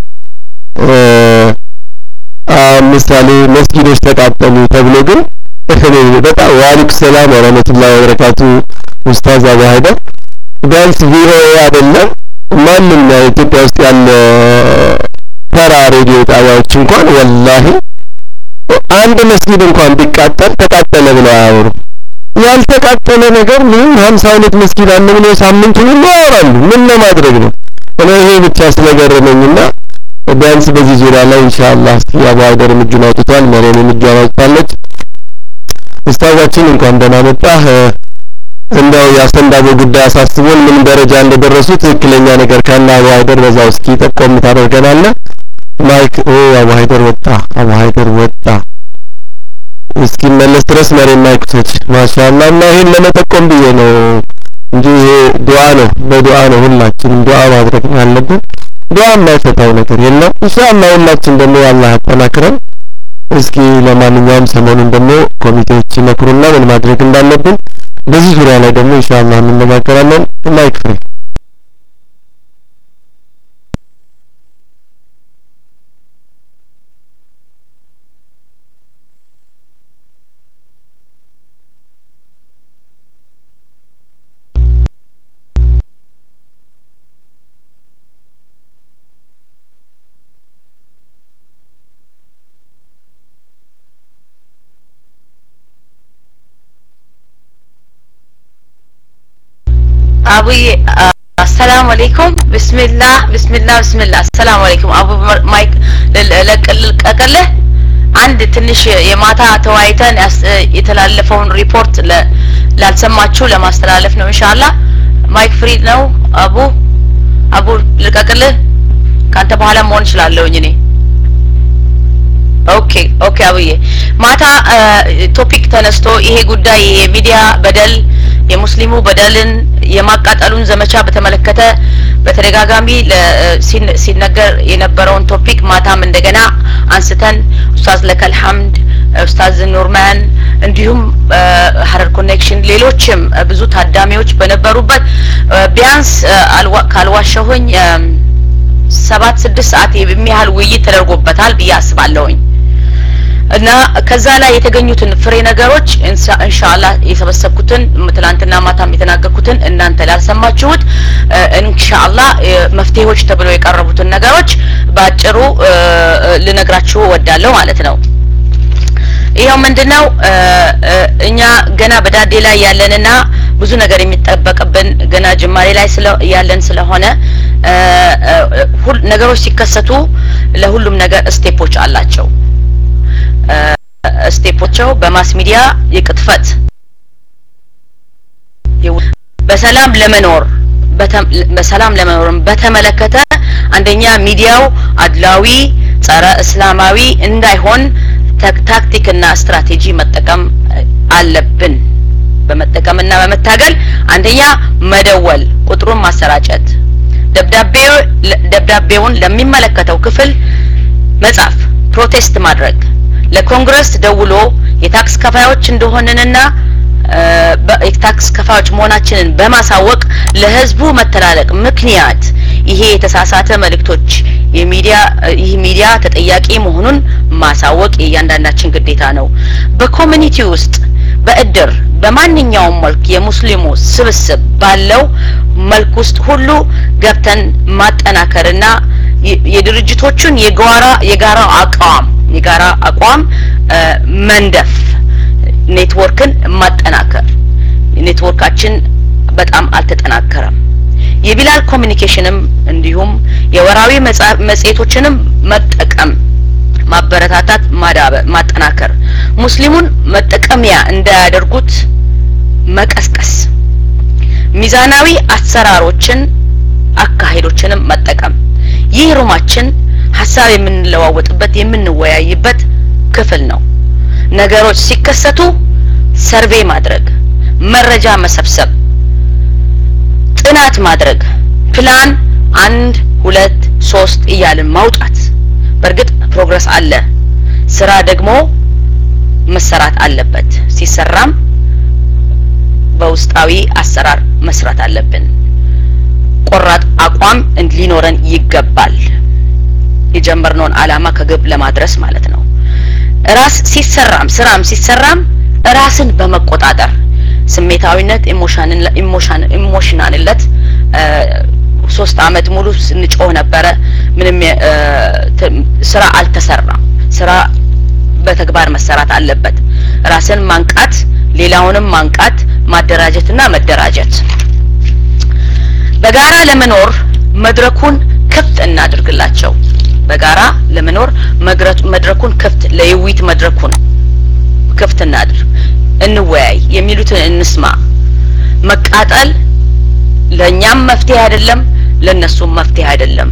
ምሳሌ መስጊዶች ተቃጠሉ ተብሎ ግን በጣም ዋሊክ ሰላም ወረህመቱላሂ ወበረካቱ ኡስታዝ አቡ ሀይደር ቢያንስ ቪኦኤ አይደለም ማንም ኢትዮጵያ ውስጥ ያለ ተራ ሬዲዮ ጣቢያዎች እንኳን ወላሂ አንድ መስጊድ እንኳን ቢቃጠል ተቃጠለ ብለው አያወሩም። ያልተቃጠለ ነገር ምንም ሀምሳ ሁለት መስጊድ አለ ብለው ሳምንቱን ሁሉ ያወራሉ። ምን ለማድረግ ነው? እኔ ይሄ ብቻ ስለገረመኝና ቢያንስ በዚህ ዙሪያ ላይ ኢንሻአላህ እስቲ አቡ ሀይደርም እጁን አውጥቷል፣ መሪም እጇን አውጥታለች። ኡስታዛችን እንኳን ደህና መጣህ። እንደው የአሰንዳቦ ጉዳይ አሳስቦን ምን ደረጃ እንደደረሱ ትክክለኛ ነገር ካለ አቡ ሀይደር በዛው እስኪ ጠቆም ታደርገናለህ። ማይክ ኦ አቡ ሀይደር ወጣ፣ አቡ ሀይደር ወጣ። እስኪመለስ ድረስ መሬት ማይክቶች ማሻአላ እና ይሄን ለመጠቆም ብዬ ነው እንጂ ይሄ ዱዓ ነው፣ በዱዓ ነው ሁላችንም ዱዓ ማድረግ ነው ያለብን። ዱዓ የማይፈታው ነገር የለም። ኢንሻአላህ ሁላችን ደግሞ አላህ ያጠናክረን። እስኪ ለማንኛውም ሰሞኑን ደግሞ ኮሚቴዎች ይመክሩና ምን ማድረግ እንዳለብን በዚህ ዙሪያ ላይ ደግሞ ኢንሻአላህ እንነጋገራለን። ማይክ ፍሬ አቡዬ አሰላሙ አለይኩም ብስሚላህ ብስሚላህ ብስሚላህ አሰላሙ አለይኩም አቡ ማይክ ልቀቅልህ አንድ ትንሽ የማታ ተወያይተን የተላለፈውን ሪፖርት ላልሰማችሁ ለማስተላለፍ ነው ኢንሻአላህ ማይክ ፍሪ ነው አቡ አቡ ልቀቅልህ ካንተ በኋላ መሆን እችላለሁኝ እኔ ኦኬ ኦኬ አብዬ ማታ ቶፒክ ተነስቶ ይሄ ጉዳይ የሚዲያ በደል የሙስሊሙ በደልን የማቃጠሉን ዘመቻ በተመለከተ በተደጋጋሚ ሲነገር የነበረውን ቶፒክ ማታም እንደገና አንስተን ኡስታዝ ለከል ሐምድ ኡስታዝ ኑርማን እንዲሁም ሀረር ኮኔክሽን ሌሎችም ብዙ ታዳሚዎች በነበሩበት ቢያንስ ካልዋሸሁኝ ሰባት ስድስት ሰዓት የሚያህል ውይይት ተደርጎበታል ብዬ አስባለሁኝ እና ከዛ ላይ የተገኙትን ፍሬ ነገሮች ኢንሻአላህ የሰበሰብኩትን ትላንትና ማታም የተናገርኩትን እናንተ ላልሰማችሁት ኢንሻአላህ መፍትሄዎች ተብለው የቀረቡትን ነገሮች በአጭሩ ልነግራችሁ ወዳለሁ ማለት ነው። ይኸው ምንድነው እኛ ገና በዳዴ ላይ ያለንና ብዙ ነገር የሚጠበቅብን ገና ጅማሬ ላይ ያለን ስለሆነ ነገሮች ሲከሰቱ ለሁሉም ነገር ስቴፖች አላቸው። ስቴፖቸው በማስ ሚዲያ የቅጥፈት በሰላም ለመኖር በሰላም ለመኖርም በተመለከተ አንደኛ ሚዲያው አድላዊ ጸረ እስላማዊ እንዳይሆን ታክቲክና ስትራቴጂ መጠቀም አለብን። በመጠቀምና በመታገል አንደኛ መደወል፣ ቁጥሩን ማሰራጨት፣ ደብዳቤውን ለሚመለከተው ክፍል መጻፍ፣ ፕሮቴስት ማድረግ፣ ለኮንግረስ ደውሎ የታክስ ከፋዮች እንደሆንንና የታክስ ከፋዮች መሆናችንን በማሳወቅ ለህዝቡ መተላለቅ ምክንያት ይሄ የተሳሳተ መልእክቶች የሚዲያ ይህ ሚዲያ ተጠያቂ መሆኑን ማሳወቅ የእያንዳንዳችን ግዴታ ነው። በኮሚኒቲ ውስጥ በእድር በማንኛውም መልክ የሙስሊሙ ስብስብ ባለው መልክ ውስጥ ሁሉ ገብተን ማጠናከርና የድርጅቶቹን የጋራ የጋራ አቋም የጋራ አቋም መንደፍ ኔትወርክን ማጠናከር ኔትወርካችን በጣም አልተጠናከረም። የቢላል ኮሚኒኬሽንም እንዲሁም የወራዊ መጽሔቶችንም መጠቀም ማበረታታት፣ ማዳበር፣ ማጠናከር ሙስሊሙን መጠቀሚያ እንዳያደርጉት መቀስቀስ፣ ሚዛናዊ አሰራሮችን አካሄዶችንም መጠቀም። ይህ ሩማችን ሀሳብ የምንለዋወጥበት የምንወያይበት ክፍል ነው። ነገሮች ሲከሰቱ ሰርቬይ ማድረግ፣ መረጃ መሰብሰብ፣ ጥናት ማድረግ፣ ፕላን አንድ ሁለት ሶስት እያልን ማውጣት። በእርግጥ ፕሮግረስ አለ። ስራ ደግሞ መሰራት አለበት። ሲሰራም በውስጣዊ አሰራር መስራት አለብን። ቆራጥ አቋም ሊኖረን ይገባል። የጀመርነውን አላማ ከግብ ለማድረስ ማለት ነው። ራስ ሲሰራም ስራም ሲሰራም ራስን በመቆጣጠር ስሜታዊነት፣ ኢሞሽናልነት ሶስት አመት ሙሉ ስንጮህ ነበረ። ምንም ስራ አልተሰራም። ስራ በተግባር መሰራት አለበት። ራስን ማንቃት፣ ሌላውንም ማንቃት፣ ማደራጀትና መደራጀት። በጋራ ለመኖር መድረኩን ክፍት እናድርግላቸው። በጋራ ለመኖር መድረኩን ክፍት ለውይይት መድረኩን ክፍት እናድርግ፣ እንወያይ፣ የሚሉትን እንስማ። መቃጠል ለእኛም መፍትሄ አይደለም፣ ለእነሱም መፍትሄ አይደለም።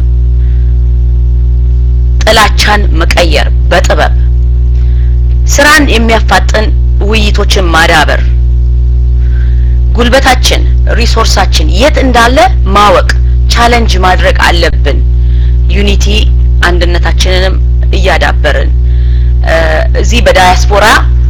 ጥላቻን መቀየር በጥበብ ስራን የሚያፋጥን ውይይቶችን ማዳበር፣ ጉልበታችን ሪሶርሳችን የት እንዳለ ማወቅ ቻለንጅ ማድረግ አለብን። ዩኒቲ አንድነታችንንም እያዳበርን እዚህ በዳያስፖራ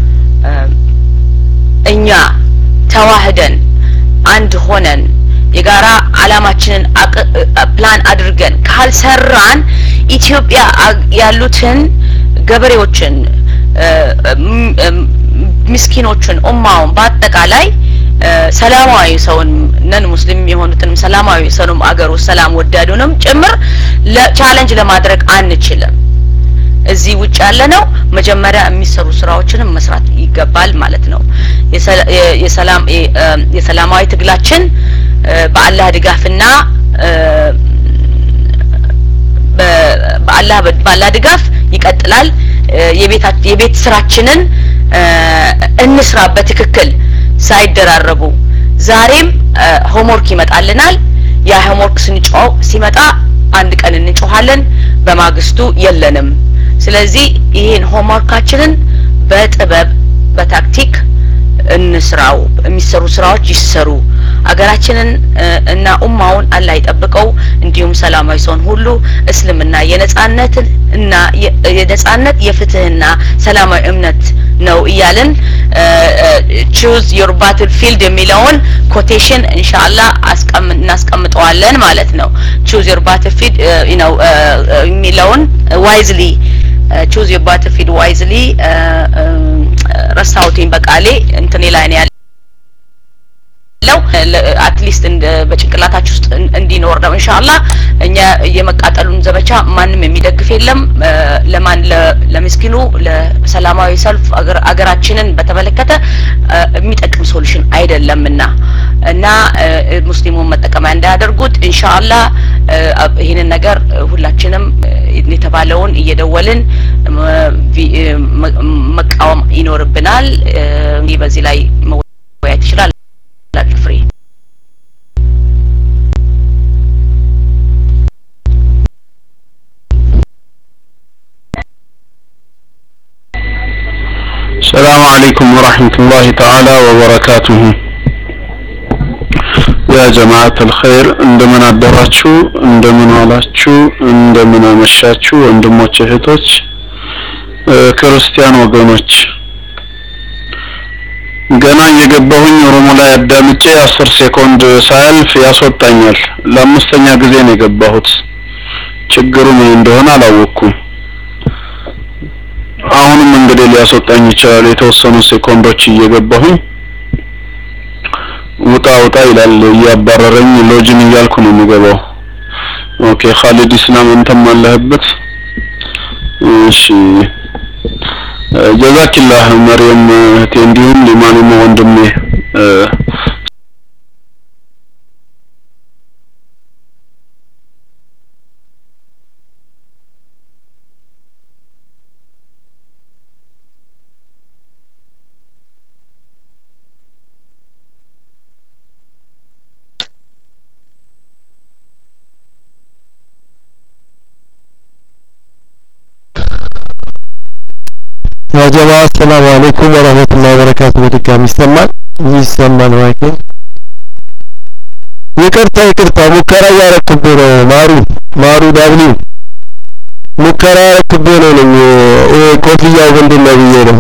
እኛ ተዋህደን አንድ ሆነን የጋራ አላማችንን ፕላን አድርገን ካልሰራን ኢትዮጵያ ያሉትን ገበሬዎችን፣ ምስኪኖችን፣ ኡማውን በአጠቃላይ ሰላማዊ ሰውን ነን ሙስሊም የሆኑትንም ሰላማዊ ሰውንም አገር ውስጥ ሰላም ወዳዱንም ጭምር ቻለንጅ ለማድረግ አንችልም። እዚህ ውጭ ያለ ነው መጀመሪያ የሚሰሩ ስራዎችንም መስራት ይገባል ማለት ነው። የሰላም የሰላማዊ ትግላችን በአላህ ድጋፍና በአላህ በአላህ ድጋፍ ይቀጥላል። የቤት የቤት ስራችንን እንስራ በትክክል ሳይደራረቡ። ዛሬም ሆምወርክ ይመጣልናል። ያ ሆምወርክ ስንጮህ ሲመጣ አንድ ቀን እንጮሃለን፣ በማግስቱ የለንም። ስለዚህ ይህን ሆምወርካችንን በጥበብ በታክቲክ እንስራው። የሚሰሩ ስራዎች ይሰሩ። አገራችንን እና ኡማውን አላህ ይጠብቀው። እንዲሁም ሰላማዊ ሰውን ሁሉ እስልምና የነጻነትን እና የነጻነት የፍትህና ሰላማዊ እምነት ነው እያልን ቹዝ ዮር ባትል ፊልድ የሚለውን ኮቴሽን ኢንሻአላህ እናስቀምጠዋለን ማለት ነው። ቹዝ ዮር ባትል ፊልድ ነው የሚለውን ዋይዝሊ ቹዝ ዮር ባትል ፊልድ ዋይዝሊ ረሳሁትኝ በቃሌ እንትኔ ላይ ነው ያለው አትሊስት በጭንቅላታችሁ ውስጥ እንዲኖር ነው ኢንሻአላህ። እኛ የመቃጠሉን ዘመቻ ማንም የሚደግፍ የለም። ለማን ለምስኪኑ ለሰላማዊ ሰልፍ አገራችንን በተመለከተ የሚጠቅም ሶሉሽን አይደለምና እና ሙስሊሙን መጠቀሚያ እንዳያደርጉት ኢንሻአላህ ይህንን ነገር ሁላችንም የተባለውን እየደወልን መቃወም ይኖርብናል። እንግዲህ በዚህ ላይ መወያየት ይችላል። ፍሬ السلام عليكم ورحمة الله تعالى وبركاته يا جماعة الخير እንደምን አደራችሁ እንደምን ዋላችሁ እንደምን አመሻችሁ ወንድሞች እህቶች ክርስቲያን ወገኖች ገና እየገባሁኝ ኦሮሞ ላይ አዳምጬ አስር ሴኮንድ ሳያልፍ ያስወጣኛል ለአምስተኛ ጊዜ ነው የገባሁት ችግሩ ምን እንደሆነ አላወቅኩም። አሁንም እንግዲህ ሊያስወጣኝ ይችላል። የተወሰኑ ሴኮንዶች እየገባሁኝ ውጣ ውጣ ይላል እያባረረኝ ሎጅን እያልኩ ነው የምገባው። ኦኬ ኻሊድ ኢስላም አንተም አለህበት። እሺ ጀዛኪላህ መርየም እህቴ እንዲሁም ሊማኑም ወንድሜ ያ ጀማ አሰላሙ አለይኩም ወራህመቱላሂ ወበረካቱ። በድጋሚ ይሰማል ይሰማል ማይክ ይቅርታ ይቅርታ፣ ሙከራ እያረኩብህ ነው። ማሩ ማሩ ዳብሊው ሙከራ ያረኩብህ ነው ነኝ ይሄ ኮፍያው ምንድን ነው ብዬ ነው።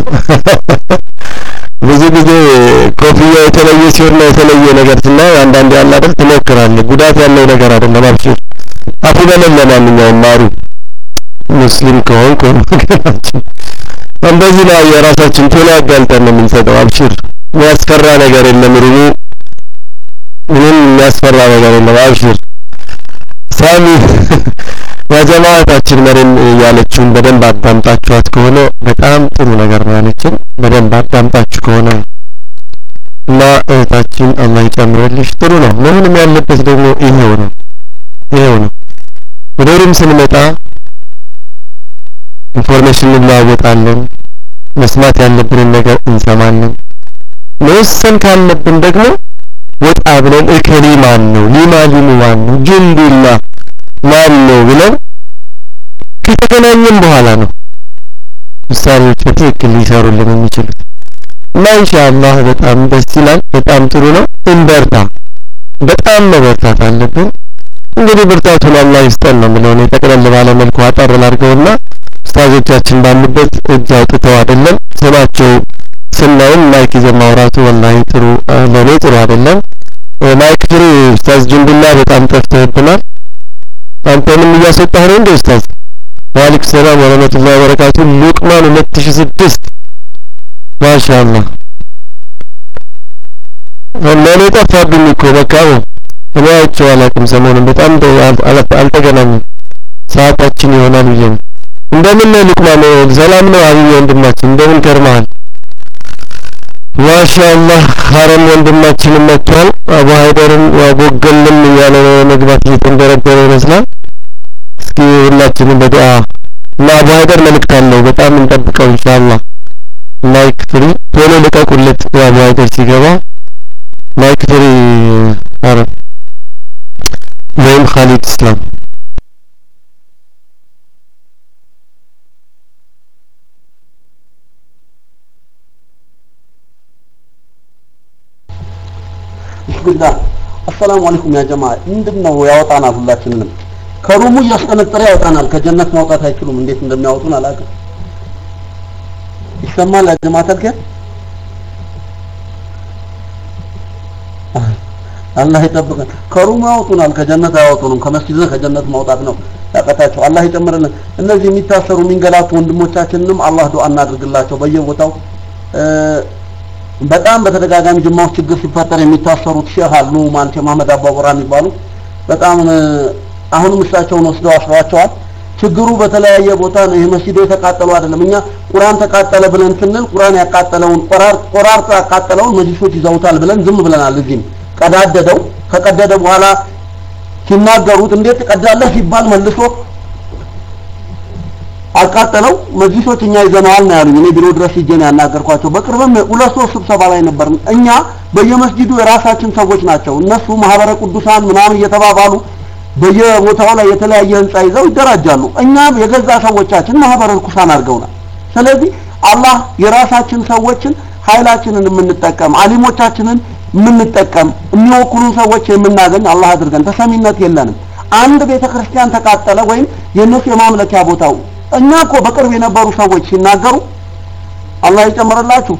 ብዙ ጊዜ ኮፍያው የተለየ ሲሆንና የተለየ ነገር ስናይ አንዳንዴ ያለ አይደል ትሞክራለህ። ጉዳት ያለው ነገር አይደለም። አብሽር አፉ በለን። ለማንኛውም ማሩ ሙስሊም ከሆንክ ወገናችን እንደዚህ ነው የራሳችን ቶሎ አጋልጠን ነው የምንሰጠው። አብሽር የሚያስፈራ ነገር የለም። ሩሙ ምንም የሚያስፈራ ነገር የለም። አብሽር ሳሚ የጀማዓታችን መሪም ያለችውን በደንብ አዳምጣችኋት ከሆነ በጣም ጥሩ ነገር ነው ያለችን። በደንብ አዳምጣችሁ ከሆነ እና እህታችን አላህ ይጨምርልሽ። ጥሩ ነው መሆንም ያለበት ደግሞ ይሄው ነው ይሄው ነው። ወደ ሩም ስንመጣ ኢንፎርሜሽን እንለዋወጣለን። መስማት ያለብንን ነገር እንሰማለን። መወሰን ካለብን ደግሞ ወጣ ብለን እከሌ ማን ነው ሊማ ሊሙ ማን ነው ጅንዱላ ማን ነው ብለን ከተገናኘን በኋላ ነው ውሳኔዎች በትክክል ሊሰሩልን የሚችሉት እና ኢንሻአላህ በጣም ደስ ይላል። በጣም ጥሩ ነው። እንበርታ። በጣም መበርታት አለብን። እንግዲህ ብርታቱን አላህ ይስጠን ነው የምለው እኔ ጠቅለል ባለ መልኩ አጠር ላድርገውና ኡስታዞቻችን ባሉበት እጅ አውጥተው አይደለም ስማቸው ስናይም ማይክ ይዘን ማውራቱ ወላሂ ጥሩ ለእኔ ጥሩ አይደለም። ማይክ ፍሪ ኡስታዝ ጅንቡላ በጣም ጠፍተህብናል። አንተንም እያስወጣህ ነው እንዴ ኡስታዝ? ወአለይኩም ሰላም ወረህመቱላሂ ወበረካቱ። ሉቅማን ሁለት ሺህ ስድስት ማሻአላህ ለእኔ ጠፋብኝ እኮ በቃ እኔ አይቼው አላውቅም። ሰሞኑን በጣም አልተገናኘም። ሰዓታችን ይሆናል ብዬ ነው። እንደምን ነው ሉቅማን? ሰላም ነው አብይ ወንድማችን፣ እንደምን ከርመሃል? ማሻአላህ ሀረም ወንድማችንም መጥቷል። አቡ ሀይደርም ቦገልም እያለ ነው መግባት እየተንደረደረ ይመስላል። እስኪ ሁላችንም በዱዓ እና አቡ ሀይደር መልእክት አለው በጣም እንጠብቀው ኢንሻአላህ። ማይክ ፍሪ ቶሎ ልቀቁለት አቡ ሀይደር ሲገባ ማይክ ፍሪ ሀረም ወይም ኻሊድ እስላም ቢስሚላህ አሰላሙ አለይኩም ያ ጀማ ምንድን ነው ያወጣናል ሁላችንንም ከሩሙ እያስጠነጠረ ያወጣናል ከጀነት ማውጣት አይችሉም እንዴት እንደሚያወጡን አላውቅም ይሰማል ያ ጀማ ተልከ አላህ ይጠብቀን ከሩሙ ያወጡናል ከጀነት አያወጡንም ከመስጊድ ከጀነት ማውጣት ነው ያቀታቸው አላህ ይጨምርልን እነዚህ የሚታሰሩ የሚንገላቱ ወንድሞቻችንንም አላህ ዱዓ እናድርግላቸው በየቦታው በጣም በተደጋጋሚ ጅማ ውስጥ ችግር ሲፈጠር የሚታሰሩት ሼህ አሉ ማን ሼህ መሐመድ አባቡራ የሚባሉ በጣም አሁንም እሳቸውን ወስደው አስረዋቸዋል። ችግሩ በተለያየ ቦታ ነው። ይሄ መስጂዱ የተቃጠሉ አይደለም። እኛ ቁርአን ተቃጠለ ብለን ስንል ቁርአን ያቃጠለውን ቆራር ቆራርጦ ያቃጠለውን መጅሊሶች ይዘውታል ብለን ዝም ብለናል። እዚህም ቀዳደደው ከቀደደ በኋላ ሲናገሩት እንዴት ትቀዳለህ ሲባል መልሶ አቃጠለው መጅሊሶች እኛ ይዘነዋል ነው ያሉኝ። እኔ ቢሮ ድረስ ሂጄ ነው ያናገርኳቸው። በቅርብም ሁለት ሶስት ስብሰባ ላይ ነበር። እኛ በየመስጂዱ የራሳችን ሰዎች ናቸው። እነሱ ማህበረ ቅዱሳን ምናምን እየተባባሉ በየቦታው ላይ የተለያየ ህንጻ ይዘው ይደራጃሉ። እኛ የገዛ ሰዎቻችን ማህበረ ርኩሳን አድርገውናል። ስለዚህ አላህ የራሳችን ሰዎችን ኃይላችንን የምንጠቀም አሊሞቻችንን የምንጠቀም የሚወክሉን ሰዎች የምናገኝ አላህ አድርገን። ተሰሚነት የለንም። አንድ ቤተ ክርስቲያን ተቃጠለ ወይም የእነሱ የማምለኪያ ቦታው እኛ እኮ በቅርብ የነበሩ ሰዎች ሲናገሩ አላህ ይጨምርላችሁ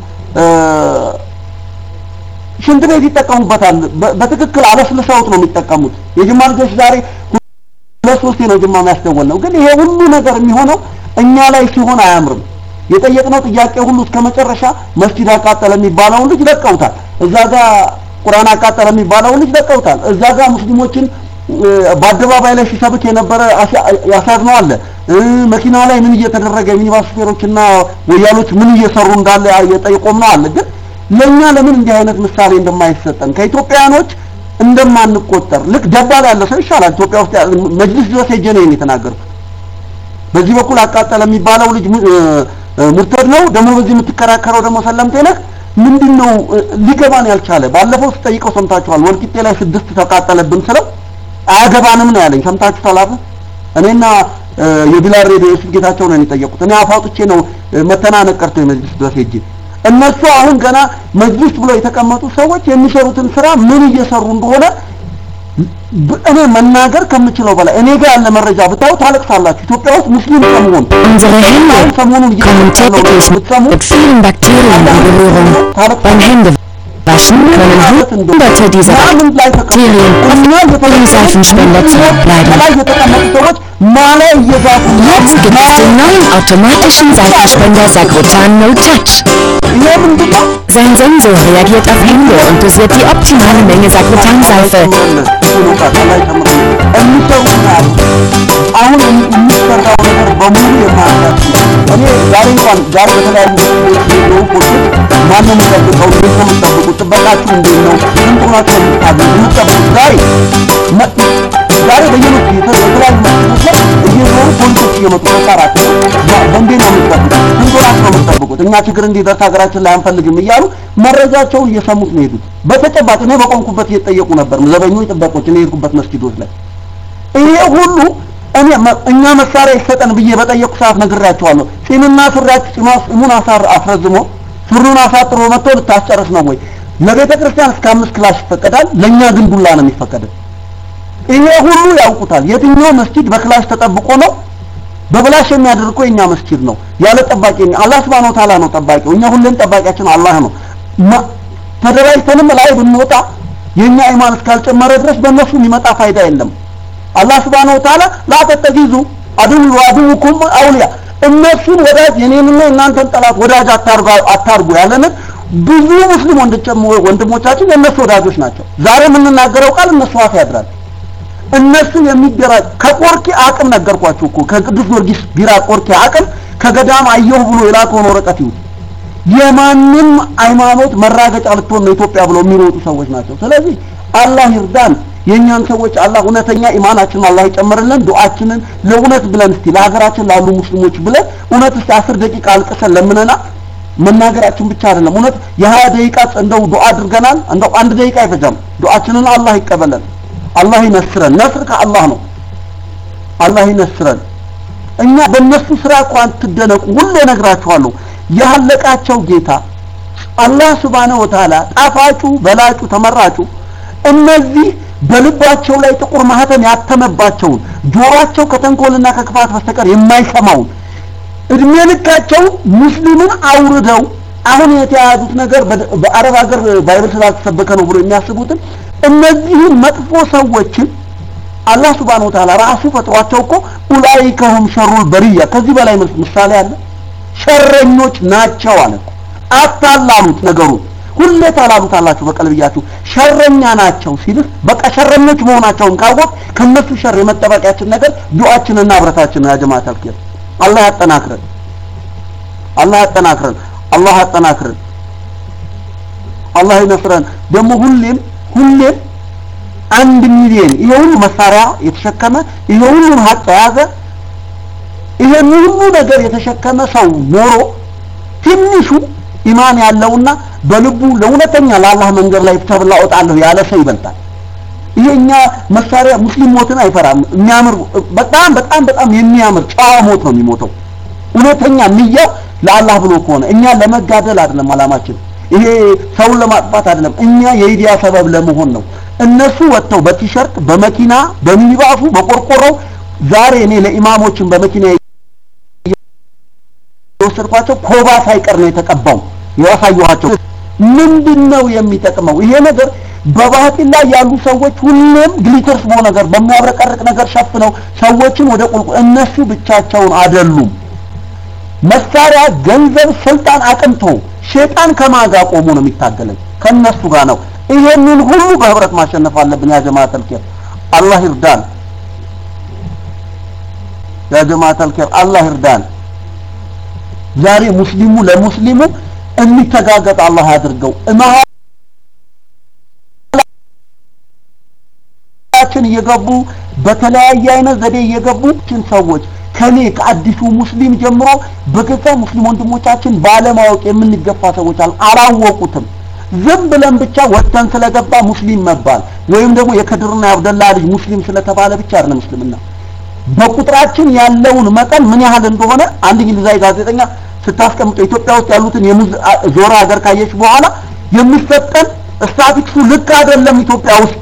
ሽንት ቤት ይጠቀሙበታል። በትክክል አለስልሰውት ነው የሚጠቀሙት። የጅማ ልጆች ዛሬ ሁለት ሶስቴ ነው ጅማ የሚያስደወል ነው። ግን ይሄ ሁሉ ነገር የሚሆነው እኛ ላይ ሲሆን አያምርም። የጠየቅነው ጥያቄ ሁሉ እስከ መጨረሻ መስጂድ አቃጠለ የሚባለውን ልጅ ለቀውታል። እዛ ጋር ቁርአን አቃጠለ የሚባለውን ልጅ ለቀውታል። እዛ ጋር ሙስሊሞችን በአደባባይ ላይ ሲሰብክ የነበረ ያሳዝነው አለ። መኪና ላይ ምን እየተደረገ ሚኒባስ ሹፌሮችና ወያሎች ምን እየሰሩ እንዳለ የጠየቆም ነው አለ። ግን ለኛ ለምን እንዲህ አይነት ምሳሌ እንደማይሰጠን ከኢትዮጵያኖች እንደማንቆጠር ልክ ደባል ያለ ሰው ይሻላል። ኢትዮጵያ ውስጥ መጅልስ ድረስ ሄጄ ነው የተናገርኩት። በዚህ በኩል አቃጠለ የሚባለው ልጅ ሙርተድ ነው፣ ደግሞ በዚህ የምትከራከረው ደግሞ ሰለምቴ ነህ። ምንድነው ሊገባን ያልቻለ? ባለፈው ስጠይቀው ሰምታችኋል። ወልቂጤ ላይ ስድስት ተቃጠለብን ስለው አያገባንም ነው ያለኝ። ሰምታችሁ ተላፈ እኔና የቢላል ሬዲዮ የሱፍ ጌታቸው ነው የጠየቁት። እኔ አፋውጥቼ ነው መተናነቅ ቀርቶ የመጅልስ ድረስ ሄጄ እነሱ አሁን ገና መጅልስ ብሎ የተቀመጡ ሰዎች የሚሰሩትን ስራ ምን እየሰሩ እንደሆነ እኔ መናገር ከምችለው በላይ እኔ ጋር ያለ መረጃ ብታዩ ታለቅሳላችሁ። ኢትዮጵያ ውስጥ ሙስሊም ከመሆን Unsere Hände ሰሞኑን kommen täglich mit vielen Bakterien in Berührung. Beim Händewaschen können hunderte dieser Bakterien auf dem Seifenspender zurückbleiben. Jetzt gibt es den neuen automatischen Seifenspender Sagrotan No Touch. Sein Sensor reagiert auf Hände und dosiert die optimale Menge Sagrotan-Seife. አሁን የሚሰራው ነገር በሙሉ የማያውቃችሁ እኔ ዛሬ እንኳን ዛሬ በተለያዩ ቪዲዮ ፖስቶች ማነው የሚጠብቀው? እንዴት ነው የምትጠብቁት? ጥበቃችሁ እንዴት ነው? ስንት ናቸው የምታገኙ የምትጠብቁት? ዛሬ ዛሬ በየመስጊዱ የተለያዩ መስጊዶች ላይ እየዞሩ ፖሊሶች እየመጡ ተሳራቸው በእንዴት ነው የምትጠብቁት? ስንት ናቸው የምትጠብቁት? እኛ ችግር እንዲደርስ ሀገራችን ላይ አንፈልግም እያሉ መረጃቸውን እየሰሙት ነው የሄዱት። በተጨባጭ እኔ በቆምኩበት እየጠየቁ ነበር ዘበኞች፣ ጥበቆች እኔ የሄድኩበት መስጊዶች ላይ ይሄ ሁሉ እኔ እኛ መሳሪያ ይሰጠን ብዬ በጠየቁ ሰዓት ነግሬያቸዋለሁ። ጺምና ሱሪያችሁ ጺማ ጺሙን አሳር አስረዝሞ ሱሪውን አሳጥሮ መጥቶ ልታስጨርስ ነው ወይ? ለቤተ ክርስቲያን እስከ አምስት ክላሽ ይፈቀዳል፣ ለእኛ ግን ዱላ ነው የሚፈቀደው። ይሄ ሁሉ ያውቁታል። የትኛው መስጂድ በክላሽ ተጠብቆ ነው? በብላሽ የሚያደርገው የኛ መስጂድ ነው። ያለ ጠባቂ አላህ Subhanahu Wa Ta'ala ነው ጠባቂው። እኛ ሁሌም ጠባቂያችን አላህ ነው። ተደራጅተንም ላይ ብንወጣ የኛ ኢማን እስካልጨመረ ድረስ በእነሱ የሚመጣ ፋይዳ የለም። አላህ Subhanahu Wa Ta'ala ላ ተተጊዙ አድሉ አድውኩም አውሊያ እነሱን ወዳጅ የኔንና እናንተን ጠላት ወዳጅ አታርጉ አታርጉ ያለንን ብዙ ሙስሊም ወንድሞቻችን የእነሱ ወዳጆች ናቸው። ዛሬ የምንናገረው ቃል እነሱ አፍ ያድራል። እነሱ የሚደራጅ ከቆርኪ አቅም ነገርኳችሁ እኮ ከቅዱስ ጊዮርጊስ ቢራ ቆርኪ አቅም ከገዳም አየሁ ብሎ የላከውን ወረቀት ይሁን የማንም ሃይማኖት መራገጫ ልትሆን ነው ኢትዮጵያ ብለው የሚሮጡ ሰዎች ናቸው። ስለዚህ አላህ ይርዳን። የእኛን ሰዎች አላህ እውነተኛ ኢማናችንን አላህ ይጨምርልን። ዱዓችንን ለእውነት ብለን እስቲ ለሀገራችን ላሉ ሙስሊሞች ብለን እውነት እስቲ አስር ደቂቃ አልቅሰን ለምነና መናገራችን ብቻ አይደለም። እውነት የሀያ ደቂቃ እንደው ዱዓ አድርገናል። እንደው አንድ ደቂቃ አይፈጃም። ዱዓችንን አላህ ይቀበለን። አላህ ይነስረን። ነስር ከአላህ ነው። አላህ ይነስረን። እኛ በእነሱ ስራ እኮ አትደነቁ። ሁሌ እነግራችኋለሁ። ያለቃቸው ጌታ አላህ ሱብሃነሁ ወተዓላ ጣፋጩ፣ በላጩ፣ ተመራጩ እነዚህ በልባቸው ላይ ጥቁር ማህተም ያተመባቸውን ጆሮአቸው ከተንኮልና ከክፋት በስተቀር የማይሰማውን እድሜ ልካቸው ሙስሊምን አውርደው አሁን የተያዙት ነገር በአረብ ሀገር ባይብል ስላልተሰበከ ነው ብሎ የሚያስቡትን እነዚህን መጥፎ ሰዎችን አላህ Subhanahu Wa Ta'ala ራሱ ፈጥሯቸው እኮ ኡላኢከሁም ሸሩል በሪያ ከዚህ በላይ ምሳሌ አለ። ሸረኞች ናቸው አለ። አታላሉት ነገሩን ሁሌ ታላሉታላችሁ በቀልብያችሁ ሸረኛ ናቸው ሲልህ በቃ ሸረኞች መሆናቸውን ካወቅ ከነሱ ሸር የመጠበቂያችን ነገር ዱዓችንና ህብረታችን ነው። ያ ጀማዓት አልኪር አላህ ያጠናክረን፣ አላህ ያጠናክረን፣ አላህ ያጠናክረን፣ አላህ ይነስረን። ደግሞ ሁሌም ሁሌም አንድ ሚሊዮን ይሄ ሁሉ መሳሪያ የተሸከመ ይሄ ሁሉ ሀቅ የያዘ ይሄን ሁሉ ነገር የተሸከመ ሰው ኖሮ ትንሹ ኢማን ያለውና በልቡ ለእውነተኛ ለአላህ መንገድ ላይ ተብላ እወጣለሁ ያለ ሰው ይበልጣል። ይሄኛ መሳሪያ ሙስሊም ሞትን አይፈራም። የሚያምር በጣም በጣም በጣም የሚያምር ጨዋ ሞት ነው የሚሞተው። እውነተኛ ንያው ለአላህ ብሎ ከሆነ እኛ ለመጋደል አይደለም አላማችን። ይሄ ሰውን ለማጥፋት አይደለም። እኛ የኢዲያ ሰበብ ለመሆን ነው። እነሱ ወጥተው በቲሸርት በመኪና በሚኒባሱ በቆርቆሮው ዛሬ እኔ ለኢማሞችን በመኪና የወሰድኳቸው ኮባ ሳይቀር ነው የተቀባው ያሳየኋቸው። ምንድነው የሚጠቅመው ይሄ ነገር? በባህጢል ላይ ያሉ ሰዎች ሁሌም ግሊተርስ በሆነ ነገር በሚያብረቀርቅ ነገር ሸፍነው ሰዎችን ወደ ቁልቁል እነሱ ብቻቸውን አይደሉም። መሳሪያ፣ ገንዘብ፣ ስልጣን አቅንቶ ሼጣን ከማጋ ቆሞ ነው የሚታገለን ከነሱ ጋር ነው። ይሄንን ሁሉ በህብረት ማሸነፍ አለብን። ያ ጀማዓተል ኸይር አላህ ይርዳን። ያ ጀማዓተል ኸይር አላህ ይርዳን። ዛሬ ሙስሊሙ ለሙስሊሙ የሚተጋገጥ አላህ ያድርገው። መሀላችን እየገቡ በተለያየ አይነት ዘዴ እየገቡ ችን ሰዎች ከኔ ከአዲሱ ሙስሊም ጀምሮ በገዛ ሙስሊም ወንድሞቻችን ባለማወቅ የምንገፋ ሰዎች አሉ። አላወቁትም። ዝም ብለን ብቻ ወጥተን ስለገባ ሙስሊም መባል ወይም ደግሞ የከድርና የአብደላ ልጅ ሙስሊም ስለተባለ ብቻ አይደለም ሙስሊምና በቁጥራችን ያለውን መጠን ምን ያህል እንደሆነ አንድ እንግሊዛዊ ጋዜጠኛ ስታስቀምጠው ኢትዮጵያ ውስጥ ያሉትን የሙዝ ዞራ ሀገር ካየች በኋላ የሚሰጠን ስታቲክሱ ልክ አይደለም ኢትዮጵያ ውስጥ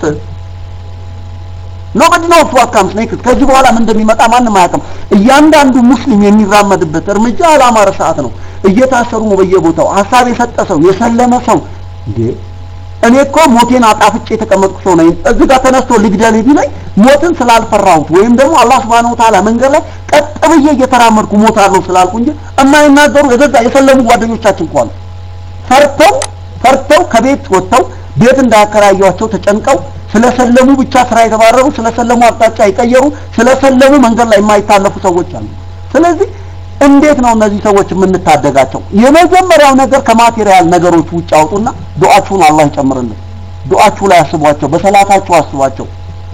ኖበዲ ኖስ ዋት ካምስ ኔክስት ከዚህ በኋላ ምን እንደሚመጣ ማንም አያውቅም። እያንዳንዱ ሙስሊም የሚራመድበት እርምጃ አላማረ ሰዓት ነው። እየታሰሩ ነው በየቦታው ሀሳብ የሰጠ ሰው የሰለመ ሰው እንዴ እኔ እኮ ሞቴን አጣፍጬ የተቀመጥኩ ሰው ነኝ። እዚህ ጋር ተነስቶ ልግደል ቢለኝ ሞትን ስላልፈራሁት ወይም ደግሞ አላህ Subhanahu Wa Ta'ala መንገድ ላይ ቀጥ ብዬ እየተራመድኩ ሞታለሁ ስላልኩ እንጂ የማይናገሩ የገዛ የሰለሙ ጓደኞቻችን እኮ አሉ። ፈርተው ፈርተው ከቤት ወጥተው ቤት እንዳያከራዩቸው ተጨንቀው ስለሰለሙ ብቻ ስራ የተባረሩ ስለሰለሙ አቅጣጫ የቀየሩ ስለሰለሙ መንገድ ላይ የማይታለፉ ሰዎች አሉ። ስለዚህ እንዴት ነው እነዚህ ሰዎች የምንታደጋቸው? የመጀመሪያው ነገር ከማቴሪያል ነገሮች ውጭ አውጡና ዱዓችሁን አላህ ይጨምርልን። ዱዓችሁ ላይ አስቧቸው፣ በሰላታችሁ አስቧቸው።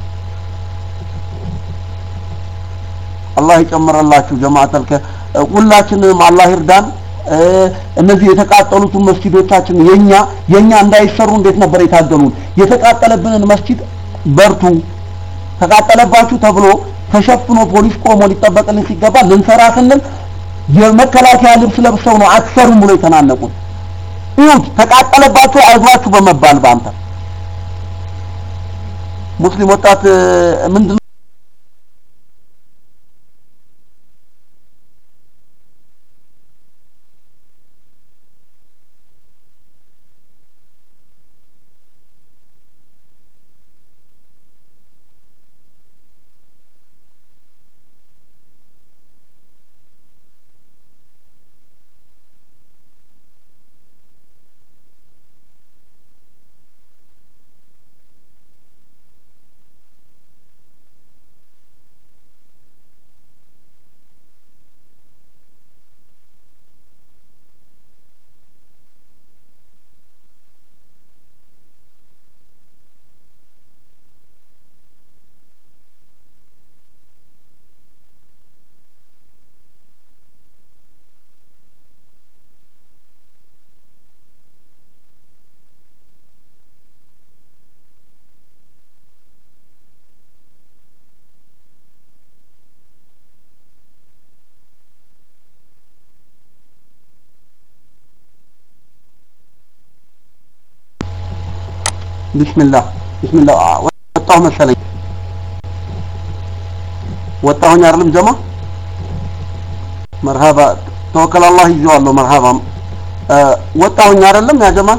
አላህ ይጨምርላችሁ። ጀማዓተል ሁላችንም አላህ ይርዳን። እነዚህ የተቃጠሉትን መስጊዶቻችን የኛ የኛ እንዳይሰሩ እንዴት ነበር የታገሉን? የተቃጠለብንን መስጊድ በርቱ ተቃጠለባችሁ ተብሎ ተሸፍኖ ፖሊስ ቆሞ ሊጠበቅልን ሲገባ ልንሰራ ስንል የመከላከያ ልብስ ለብሰው ነው አትሰሩም ብሎ የተናነቁት። ይሁት ተቃጠለባችሁ አይዟችሁ በመባል በአንተ ሙስሊም ወጣት ምንድን ቢስሚላህ ቢስሚላህ ወጣሁ መሰለኝ ወጣሁኝ አይደለም ጀማ መርሃባ ተወከል አላህ ይዤዋለሁ መርሃባ ወጣሁኝ አይደለም ያ ጀማ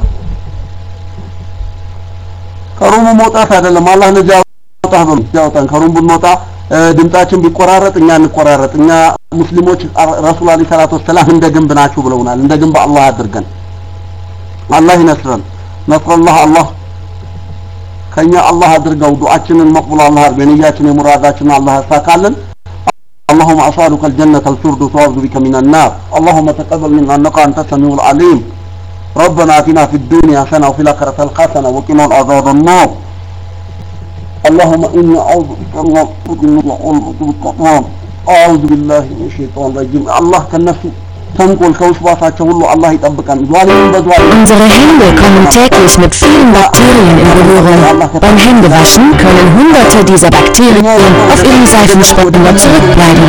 ከሩሙ መውጣት አይደለም አላህ ነጃ ያውጣህ በሉ ያውጣን ከሩም ብንወጣ ድምጻችን ቢቆራረጥ እኛ እንቆራረጥ እኛ ሙስሊሞች ረሱል አለይሂ ሰላቱ ወሰላም እንደ ግንብ ናችሁ ብለውናል እንደ ግንብ አላህ አድርገን አላህ ይነስረን ነስረላህ አላህ ከኛ አላህ አድርገው ዱዓችንን መቅቡል አላህ አድርገው የነያችን የሙራዳችንን አላህ ያሳካልን اللهم أسألك الجنة الفردوس وأعوذ بك من النار اللهم تقبل منا إنك أنت السميع العليم ربنا آتنا في الدنيا حسنة وفي الآخرة حسنة وقنا عذاب النار اللهم إني أعوذ بك من أعوذ بالله من الشيطان الرجيم الله كالنفس ተንኮል ከውስባሳቸው ሁሉ አላህ ይጠብቀን ዛሊምን በዛሊም Unsere Hände kommen täglich mit vielen Bakterien in Berührung. Beim Händewaschen können hunderte dieser Bakterien auf ihrem Seifenspender zurückbleiben.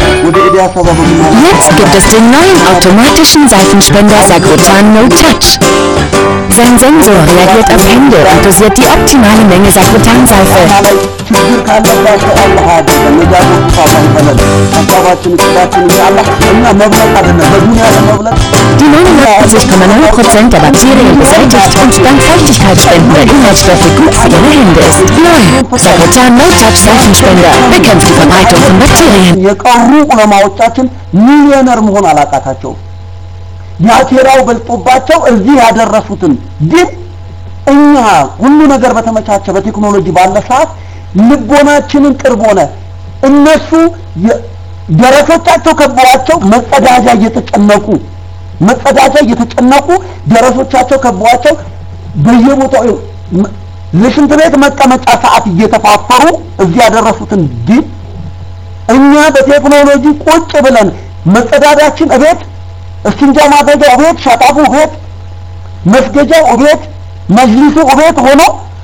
Jetzt gibt es den neuen automatischen Seifenspender Sagrotan No Touch. Sein Sensor reagiert auf Hände und dosiert die optimale Menge Sagrotan-Seife. ችግር ካለባቸው አላህ አድርገን ነጃቶች አላህ ይበለን ሀሳባችን እቅዳችን አላህ እኛ መብለጥ አይደለም በዱንያ ለመብለጥ Die 99,9% der Bakterien beseitigt und dank feuchtigkeitsspendender Inhaltsstoffe gut für Ihre Hände ist. Neu, Sagrotan No Touch Seifenspender bekämpft die Verbreitung von Bakterien. የቀሩ ዑለማዎቻችን ሚሊዮነር መሆን አላቃታቸውም። ያቴራው በልጦባቸው እዚህ ያደረሱትን ግን እኛ ሁሉ ነገር በተመቻቸ በቴክኖሎጂ ባለ ሰዓት ልቦናችንን ቅርብ ሆነ እነሱ የ- ደረሶቻቸው ከበዋቸው መጸዳጃ እየተጨነቁ መጸዳጃ እየተጨነቁ ደረሶቻቸው ከበዋቸው በየቦታው መ- ለሽንት ቤት መቀመጫ ሰዓት እየተፋፈሩ እዚህ ያደረሱትን ግን እኛ በቴክኖሎጂ ቁጭ ብለን መጸዳዳችን እቤት እስቲንጃ ማድረጊያው እቤት ሸጣቡ እቤት መስገጃው እቤት መጅሊሱ እቤት ሆኖ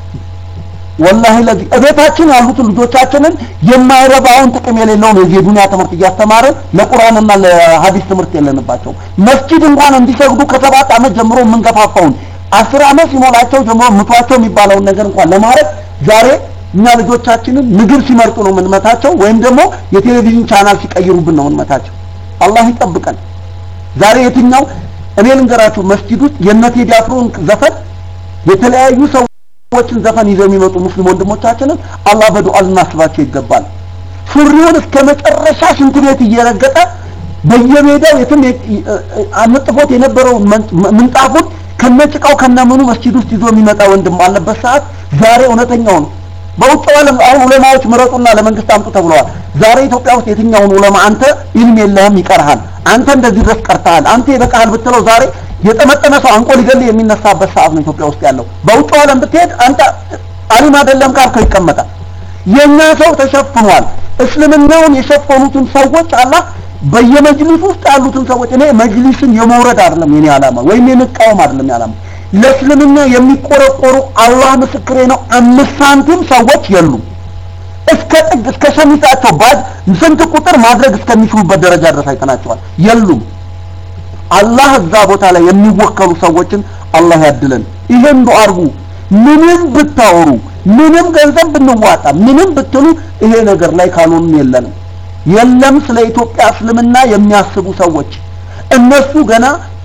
ወላሂ ለዚህ እቤታችን ያሉትን ልጆቻችንን የማይረባውን ጥቅም የሌለውን የዚህ የዱንያ ትምህርት እያስተማርን ለቁርአንና ለሀዲስ ትምህርት የለንባቸው መስጂድ እንኳን እንዲሰግዱ ከሰባት ዓመት ጀምሮ የምንገፋፋውን አስር ዓመት ሲሞላቸው ጀምሮ ምቷቸው የሚባለውን ነገር እንኳን ለማድረግ ዛሬ እኛ ልጆቻችንን ምግብ ሲመርጡ ነው የምንመታቸው ወይም ደግሞ የቴሌቪዥን ቻናል ሲቀይሩብን ነው የምንመታቸው አላህ ይጠብቀን ዛሬ የትኛው እኔ ልንገራችሁ መስጂድ ውስጥ የነ ቴዲ አፍሮን ዘፈን የተለያዩ ሰዎችን ዘፈን ይዘው የሚመጡ ሙስሊም ወንድሞቻችንን አላህ በዱዓ ልናስባቸው ይገባል ሱሪውን እስከ መጨረሻ ሽንት ቤት እየረገጠ በየሜዳው የትም የ- እ- እ- አንጥፎት የነበረውን መን- ምንጣፉን ከነጭቃው ከነምኑ መስጂድ ውስጥ ይዞ የሚመጣ ወንድም ባለበት ሰዓት ዛሬ እውነተኛው ነው በውጭ ዓለም አሁን ዑለማዎች ምረጡና ለመንግስት አምጡ ተብለዋል ዛሬ ኢትዮጵያ ውስጥ የትኛውን ዑለማ አንተ ኢልም የለህም ይቀርሃል አንተ እንደዚህ ድረስ ቀርተሃል አንተ ይበቃሃል ብትለው ዛሬ የጠመጠመ ሰው አንቆ ሊገል የሚነሳበት ሰዓት ነው ኢትዮጵያ ውስጥ ያለው በውጭ ዓለም ብትሄድ አንተ አሊም አይደለም ካልከው ይቀመጣል የኛ ሰው ተሸፍኗል እስልምናውን የሸፈኑትን ሰዎች አላህ በየመጅሊስ ውስጥ ያሉትን ሰዎች እኔ መጅሊስን የመውረድ አይደለም የኔ ዓላማ ወይም የመቃወም አይደለም የኔ ዓላማ ለእስልምና የሚቆረቆሩ አላህ ምስክሬ ነው አምስት ሳንቲም ሰዎች የሉም እስከ ጥግ እስከ ሸሚዛቸው ባድ ስንት ቁጥር ማድረግ እስከሚችሉበት ደረጃ ድረስ አይተናቸዋል የሉም አላህ እዛ ቦታ ላይ የሚወከሉ ሰዎችን አላህ ያድለን ይሄን ዱዓ አድርጉ ምንም ብታወሩ ምንም ገንዘብ ብንዋጣ ምንም ብትሉ ይሄ ነገር ላይ ካልሆንም የለንም የለም ስለ ኢትዮጵያ እስልምና የሚያስቡ ሰዎች እነሱ ገና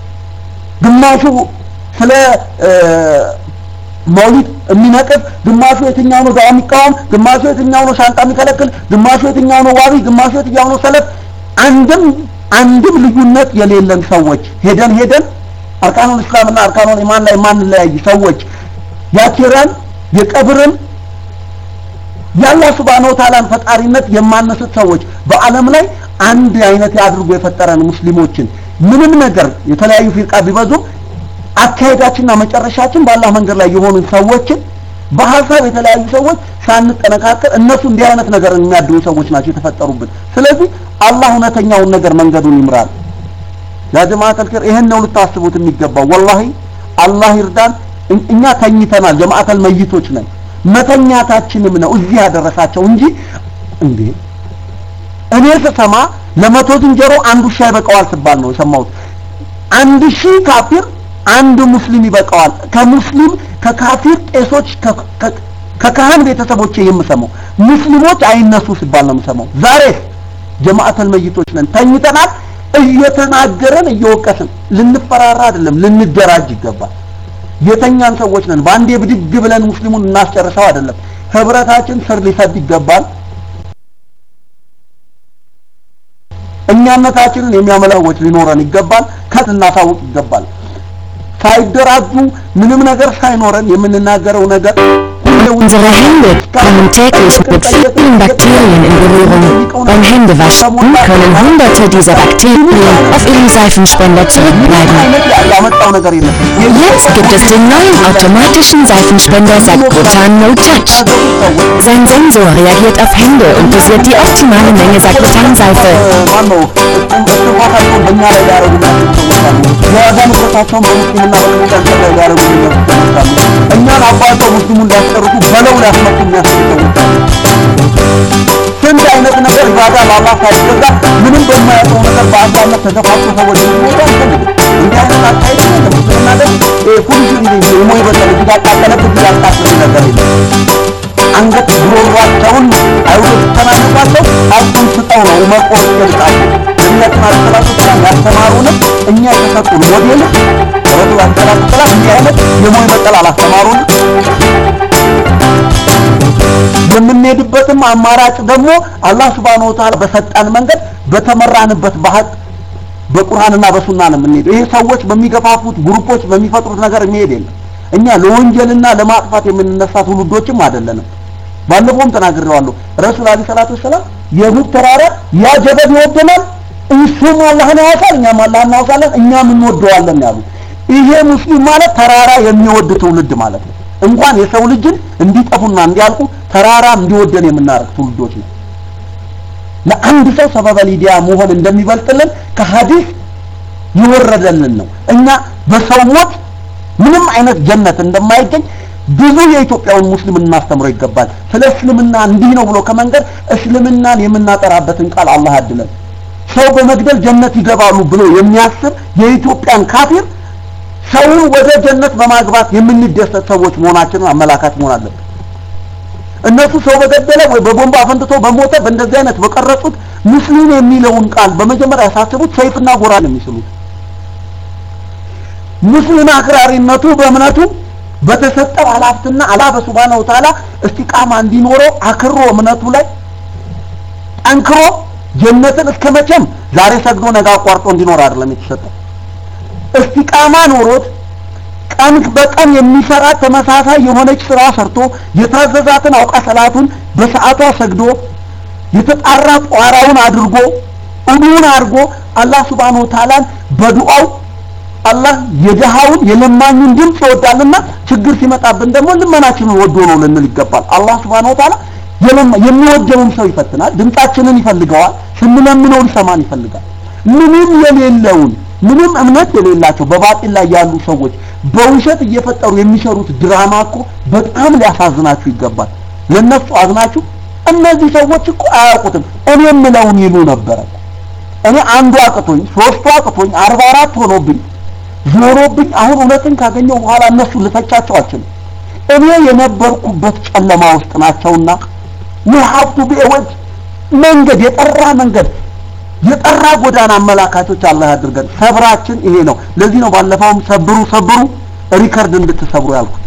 ግማሹ ስለ እ፣ መውሊድ የሚነቅፍ ግማሹ የትኛው ነው ዳዋ የሚቃወም ግማሹ የትኛው ነው ሻንጣ የሚከለክል ግማሹ የትኛው ነው ዋቢ ግማሹ የትኛው ነው ሰለፍ አንድም አንድም ልዩነት የሌለን ሰዎች ሄደን ሄደን አርካኑል እስላምና አርካኑል ኢማን ላይ ማንለያይ ሰዎች ያኪራን የቀብርን የአላህ ሱብሃነሁ ወተዓላን ፈጣሪነት የማነሱት ሰዎች በዓለም ላይ አንድ አይነት አድርጎ የፈጠረን ሙስሊሞችን ምንም ነገር የተለያዩ ፊርቃ ቢበዙም አካሄዳችንና መጨረሻችን በአላህ መንገድ ላይ የሆኑ ሰዎችን በሀሳብ የተለያዩ ሰዎች ሳንጠነካከር እነሱ እንዲህ አይነት ነገር የሚያድሩ ሰዎች ናቸው የተፈጠሩብን ስለዚህ አላህ እውነተኛውን ነገር መንገዱን ይምራል ያ ጀማዓተል ኸይር ይሄን ነው ልታስቡት የሚገባው ወላሂ አላህ ይርዳን እኝ- እኛ ተኝተናል ጀማዓተል መይቶች ነን መተኛታችንም ነው እዚህ ያደረሳቸው እንጂ እንዴ እኔ ስሰማ ለመቶ ዝንጀሮ አንድ ውሻ ይበቃዋል ስባል ነው የሰማሁት አንድ ሺህ ካፊር አንድ ሙስሊም ይበቃዋል ከሙስሊም ከካፊር ቄሶች ከ- ከ- ከካህን ቤተሰቦቼ የምሰማው ሙስሊሞች አይነሱ ሲባል ነው የምሰማው ዛሬስ ጀማዓተል መይቶች ነን ተኝተናል እየተናገረን እየወቀስን ልንፈራራ አይደለም ልንደራጅ ይገባል የተኛን ሰዎች ነን በአንዴ ብድግ ብለን ሙስሊሙን እናስጨርሰው አይደለም ህብረታችን ስር ሊሰድ ይገባል እኛነታችንን የሚያመላወች ሊኖረን ይገባል ከት እናሳውቅ ይገባል ሳይደራጁ ምንም ነገር ሳይኖረን የምንናገረው ነገር Unsere Hände kommen täglich mit vielen Bakterien in Berührung. Beim Händewaschen können hunderte dieser Bakterien auf ihrem Seifenspender zurückbleiben. አይነት ያመጣው ነገር የለም Jetzt gibt es den neuen automatischen Seifenspender Sagrotan No Touch. Sein Sensor reagiert auf Hände und dosiert die optimale Menge Sagrotan-Seife. ማነው እስትንፋሳቸውን በእኛ ላይ ሊያደርጉ የዋጋ ንብረታቸውን በሙስሊምና በክርስቲያን ላይ ሊያደርጉ ይመጣሉ እኛን አባተው ሙስሊሙን ሊያስጨርሱ በለው ሊያስመጡ የሚያስቡ ሰዎች ስንት አይነት ነገር ኢባዳ ለአላህ ሳይገዛ ምንም በማያውቀው ነገር በአንዳነት ተገፋፍቶ ሰዎች ሊሞቱ አንፈልግም እንዲህ አይነት አካሄድ ለሙስሊምና ደ ፉንሽን ሞ ይበጠል እዚህ ጋር ቃጠለበት እዚህ ጋር ቃጠለ ነገር የለም አንገት ጉሮሯቸውን አይሁዶች ተናንቋቸው አፉን ስጠው ነው መቆረጥ ይልቃቸው ነቢያችን አለይሂ ሰላቱ ወሰላም አላስተማሩንም። እኛ የተሰጡን ሞዴል ረሱል ሰላት ሰላም እንዲህ አይነት የሞይ መጠል አላስተማሩንም። የምንሄድበትም አማራጭ ደግሞ አላህ Subhanahu Wa Ta'ala በሰጠን መንገድ በተመራንበት በሀቅ በቁርአንና በሱና ነው የምንሄደው። ይሄ ሰዎች በሚገፋፉት ግሩፖች በሚፈጥሩት ነገር የሚሄድ የለም። እኛ ለወንጀልና ለማጥፋት የምንነሳ ትውልዶችም አይደለንም። ባለፈውም ተናግሬዋለሁ። ረሱል አለይሂ ሰላቱ ወሰላም የሁድ ተራራ ያ ጀበል ይወደናል፣ እሱም አላህን ያወሳል፣ እኛም አላህን እናወሳለን፣ እኛም እንወደዋለን ያሉ። ይሄ ሙስሊም ማለት ተራራ የሚወድ ትውልድ ማለት ነው። እንኳን የሰው ልጅን እንዲጠፉና እንዲያልቁ ተራራ እንዲወደን የምናደርግ ትውልዶች ነው። ለአንድ ሰው ሰበበ ሊዲያ መሆን እንደሚበልጥልን ከሐዲስ ይወረደልን ነው። እኛ በሰው ሞት ምንም አይነት ጀነት እንደማይገኝ ብዙ የኢትዮጵያውን ሙስሊም እናስተምረው ይገባል። ስለ እስልምና እንዲህ ነው ብሎ ከመንገድ እስልምናን የምናጠራበትን ቃል አላህ ያድለን። ሰው በመግደል ጀነት ይገባሉ ብሎ የሚያስብ የኢትዮጵያን ካፊር ሰውን ወደ ጀነት በማግባት የምንደሰት ሰዎች መሆናችንን አመላካች መሆን አለብን። እነሱ ሰው በገደለ ወይ በቦምብ አፈንድቶ በሞተ በእንደዚህ አይነት በቀረጹት ሙስሊም የሚለውን ቃል በመጀመሪያ ያሳስቡት ሰይፍና ጎራ ነው የሚስሉት። ሙስሊም አክራሪነቱ በእምነቱ በተሰጠው ኃላፊነትና አላህ በሱብሃነሁ ወተዓላ እስቲቃማ እንዲኖረው አክሮ እምነቱ ላይ ጠንክሮ ጀነትን እስከ መቼም ዛሬ ሰግዶ ነገ አቋርጦ እንዲኖር አይደለም የተሰጠው። እስቲቃማ ኖሮት ቀን በቀን የሚሰራ ተመሳሳይ የሆነች ስራ ሰርቶ የታዘዛትን አውቃ ሰላቱን በሰዓቷ ሰግዶ የተጣራ ጧራውን አድርጎ እሙን አድርጎ አላህ ሱብሃነሁ ወተዓላን በዱዓው አላህ የደሃውን የለማኙን ድምፅ ይወዳልና ችግር ሲመጣብን ደግሞ ልመናችንን ወዶ ነው ልንል ይገባል። አላህ ሱብሃነሁ ወተዓላ የሚወደውን ሰው ይፈትናል። ድምጻችንን ይፈልገዋል። ስንለምነው ሊሰማን ይፈልጋል። ምንም የሌለውን ምንም እምነት የሌላቸው በባጢል ላይ ያሉ ሰዎች በውሸት እየፈጠሩ የሚሰሩት ድራማ እኮ በጣም ሊያሳዝናችሁ ይገባል። ለነሱ አዝናችሁ እነዚህ ሰዎች እኮ አያውቁትም እኔ የምለውን ይሉ ነበረ። እኔ አንዱ አቅቶኝ ሶስቱ አቅቶኝ አርባ አራት ሆኖብኝ ዞሮብኝ አሁን እውነትን ካገኘው በኋላ እነሱ ልተቻቸው አልችልም። እኔ የነበርኩበት ጨለማ ውስጥ ናቸውና ውሀብቱ ቢወጅ መንገድ የጠራ መንገድ የጠራ ጎዳና አመላካቾች አላህ ያድርገን። ሰብራችን ይሄ ነው። ለዚህ ነው ባለፈውም ሰብሩ ሰብሩ ሪከርድ እንድትሰብሩ ያልኩት።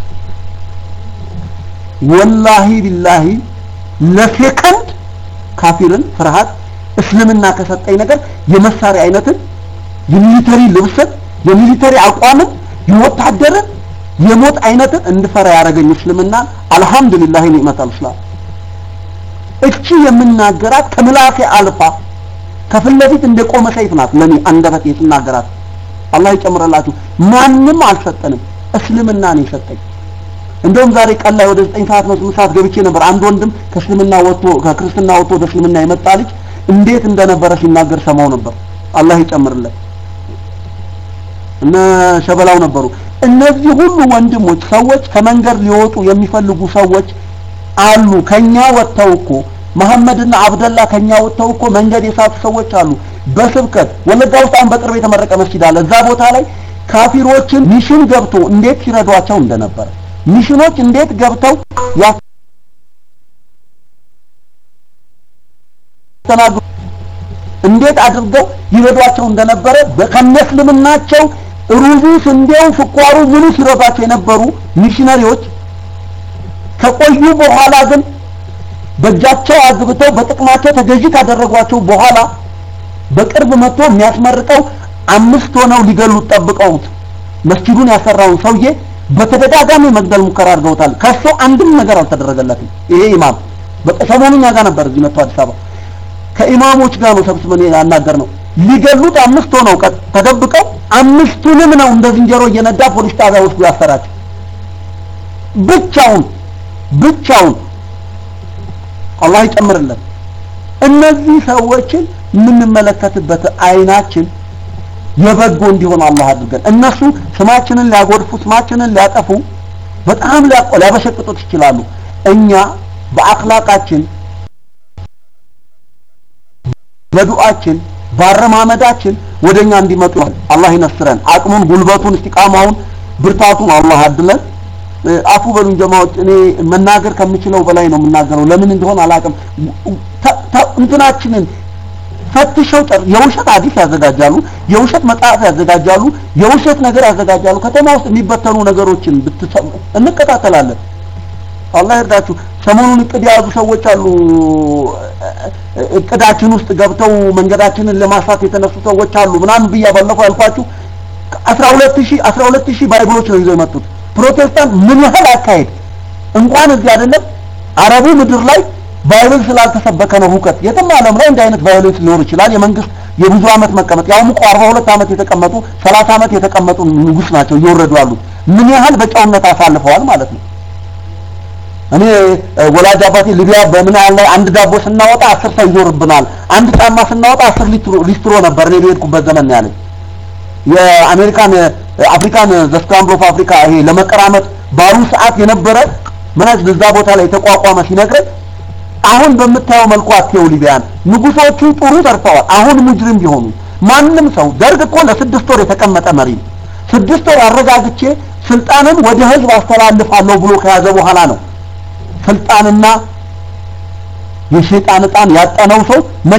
ወላሂ ቢላሂ ለሴከንድ ካፊርን ፍርሃት እስልምና ከሰጠኝ ነገር የመሳሪያ አይነትን የሚሊተሪ ልብስን የሚሊተሪ አቋምን የወታደርን የሞት አይነትን እንድፈራ ያደረገኝ እስልምና አልহামዱሊላህ ኒዕመተል እስላም እቺ የምናገራት ከምላሴ አልፋ ከፊት ለፊት እንደቆመ ሰይፍ ናት ለኔ አንደበቴ ስናገራት አላህ ይጨምረላችሁ ማንም አልሰጠንም እስልምና ነው የሰጠኝ እንደውም ዛሬ ቀን ላይ ወደ 9 ሰዓት ነው 8 ሰዓት ገብቼ ነበር አንድ ወንድም ከእስልምና ወጥቶ ከክርስትና ወጥቶ ወደ እስልምና የመጣ ልጅ እንዴት እንደነበረ ሲናገር ሰማው ነበር አላህ ይጨምርለት እነ ሸበላው ነበሩ እነዚህ ሁሉ ወንድሞች ሰዎች ከመንገድ ሊወጡ የሚፈልጉ ሰዎች አሉ ከኛ ወጥተው እኮ መሐመድና አብደላ ከኛ ወጥተው እኮ መንገድ የሳቱ ሰዎች አሉ በስብከት ወለጋ ውስጥ አሁን በቅርብ የተመረቀ መስጊድ አለ እዛ ቦታ ላይ ካፊሮችን ሚሽን ገብቶ እንዴት ሲረዷቸው እንደነበረ ሚሽኖች እንዴት ገብተው ያስተናግዱ እንዴት አድርገው ይረዷቸው እንደነበረ ከነስልምናቸው ሩዙ፣ ስንዴው፣ ስኳሩ ምኑ ሲረዷቸው የነበሩ ሚሽነሪዎች ከቆዩ በኋላ ግን በእጃቸው አግብተው በጥቅማቸው ተገዢ ካደረጓቸው በኋላ በቅርብ መጥቶ የሚያስመርቀው አምስት ሆነው ሊገሉት ጠብቀውት መስጂዱን ያሰራውን ሰውዬ በተደጋጋሚ መግደል ሙከራ አድርገውታል። ከሱ አንድም ነገር አልተደረገለትም። ይሄ ኢማም በሰሞኑ እኛ ጋር ነበር እዚህ መጥቶ አዲስ አበባ ከኢማሞች ጋር ነው ሰብስበን ያናገር ነው። ሊገሉት አምስት ሆነው ተደብቀው አምስቱንም ነው እንደ ዝንጀሮ እየነዳ ፖሊስ ጣቢያ ወስዶ ያሰራቸው ብቻውን ብቻውን አላህ ይጨምርልን። እነዚህ ሰዎችን የምንመለከትበት አይናችን የበጎ እንዲሆን አላህ አድርገን። እነሱ ስማችንን ሊያጎድፉ ስማችንን ሊያጠፉ በጣም ሊያበሸቅጡት ይችላሉ። እኛ በአክላቃችን በዱዓችን ባረማመዳችን ወደኛ እንዲመጡ አላህ ይነስረን። አቅሙን፣ ጉልበቱን፣ እስቲቃማውን፣ ብርታቱን አላህ አድለን። አፉ በሉኝ ጀማዎች፣ እኔ መናገር ከምችለው በላይ ነው የምናገረው። ለምን እንደሆነ አላውቅም። እንትናችንን ፈትሸው ጠር የውሸት ሐዲስ ያዘጋጃሉ፣ የውሸት መጽሐፍ ያዘጋጃሉ፣ የውሸት ነገር ያዘጋጃሉ። ከተማ ውስጥ የሚበተኑ ነገሮችን ብትሰሙ እንከታተላለን። አላህ ይርዳችሁ። ሰሞኑን እቅድ የያዙ ሰዎች አሉ። እቅዳችን ውስጥ ገብተው መንገዳችንን ለማስፋት የተነሱ ሰዎች አሉ ምናምን ብያ ባለፈው ያልኳችሁ 12000 12000 ባይብሎች ነው ይዘው የመጡት። ፕሮቴስታንት ምን ያህል አካሄድ እንኳን እዚህ አይደለም አረቡ ምድር ላይ ባይብል ስላልተሰበከ ነው ሁከት። የትም ዓለም ላይ እንዲህ አይነት ቫዮሌንስ ሊኖር ይችላል። የመንግስት የብዙ ዓመት መቀመጥ ያውም እኮ 42 ዓመት የተቀመጡ 30 ዓመት የተቀመጡ ንጉስ ናቸው እየወረዱ ያሉት። ምን ያህል በጨውነት አሳልፈዋል ማለት ነው። እኔ ወላጅ አባቴ ሊቢያ በምን ያህል ላይ አንድ ዳቦ ስናወጣ አስር ሰው ይዞርብናል፣ አንድ ጫማ ስናወጣ አስር ሊስትሮ ነበር እኔ በሄድኩበት ዘመን ነው ያለኝ። የአሜሪካን አፍሪካን ዘስክራምብል ኦፍ አፍሪካ ይሄ ለመቀራመጥ ባሉ ሰዓት የነበረ ምናች እዛ ቦታ ላይ የተቋቋመ ሲነግረኝ አሁን በምታየው መልኩ አትየው ሊቢያን ንጉሶቹ ጥሩ ሰርተዋል። አሁን ሙጅሪም ቢሆኑ ማንም ሰው ደርግ እኮ ለስድስት ወር የተቀመጠ መሪ ነው። ስድስት ወር አረጋግቼ ስልጣንን ወደ ህዝብ አስተላልፋለሁ ብሎ ከያዘ በኋላ ነው ስልጣንና የሸይጣን ዕጣን ያጠነው ሰው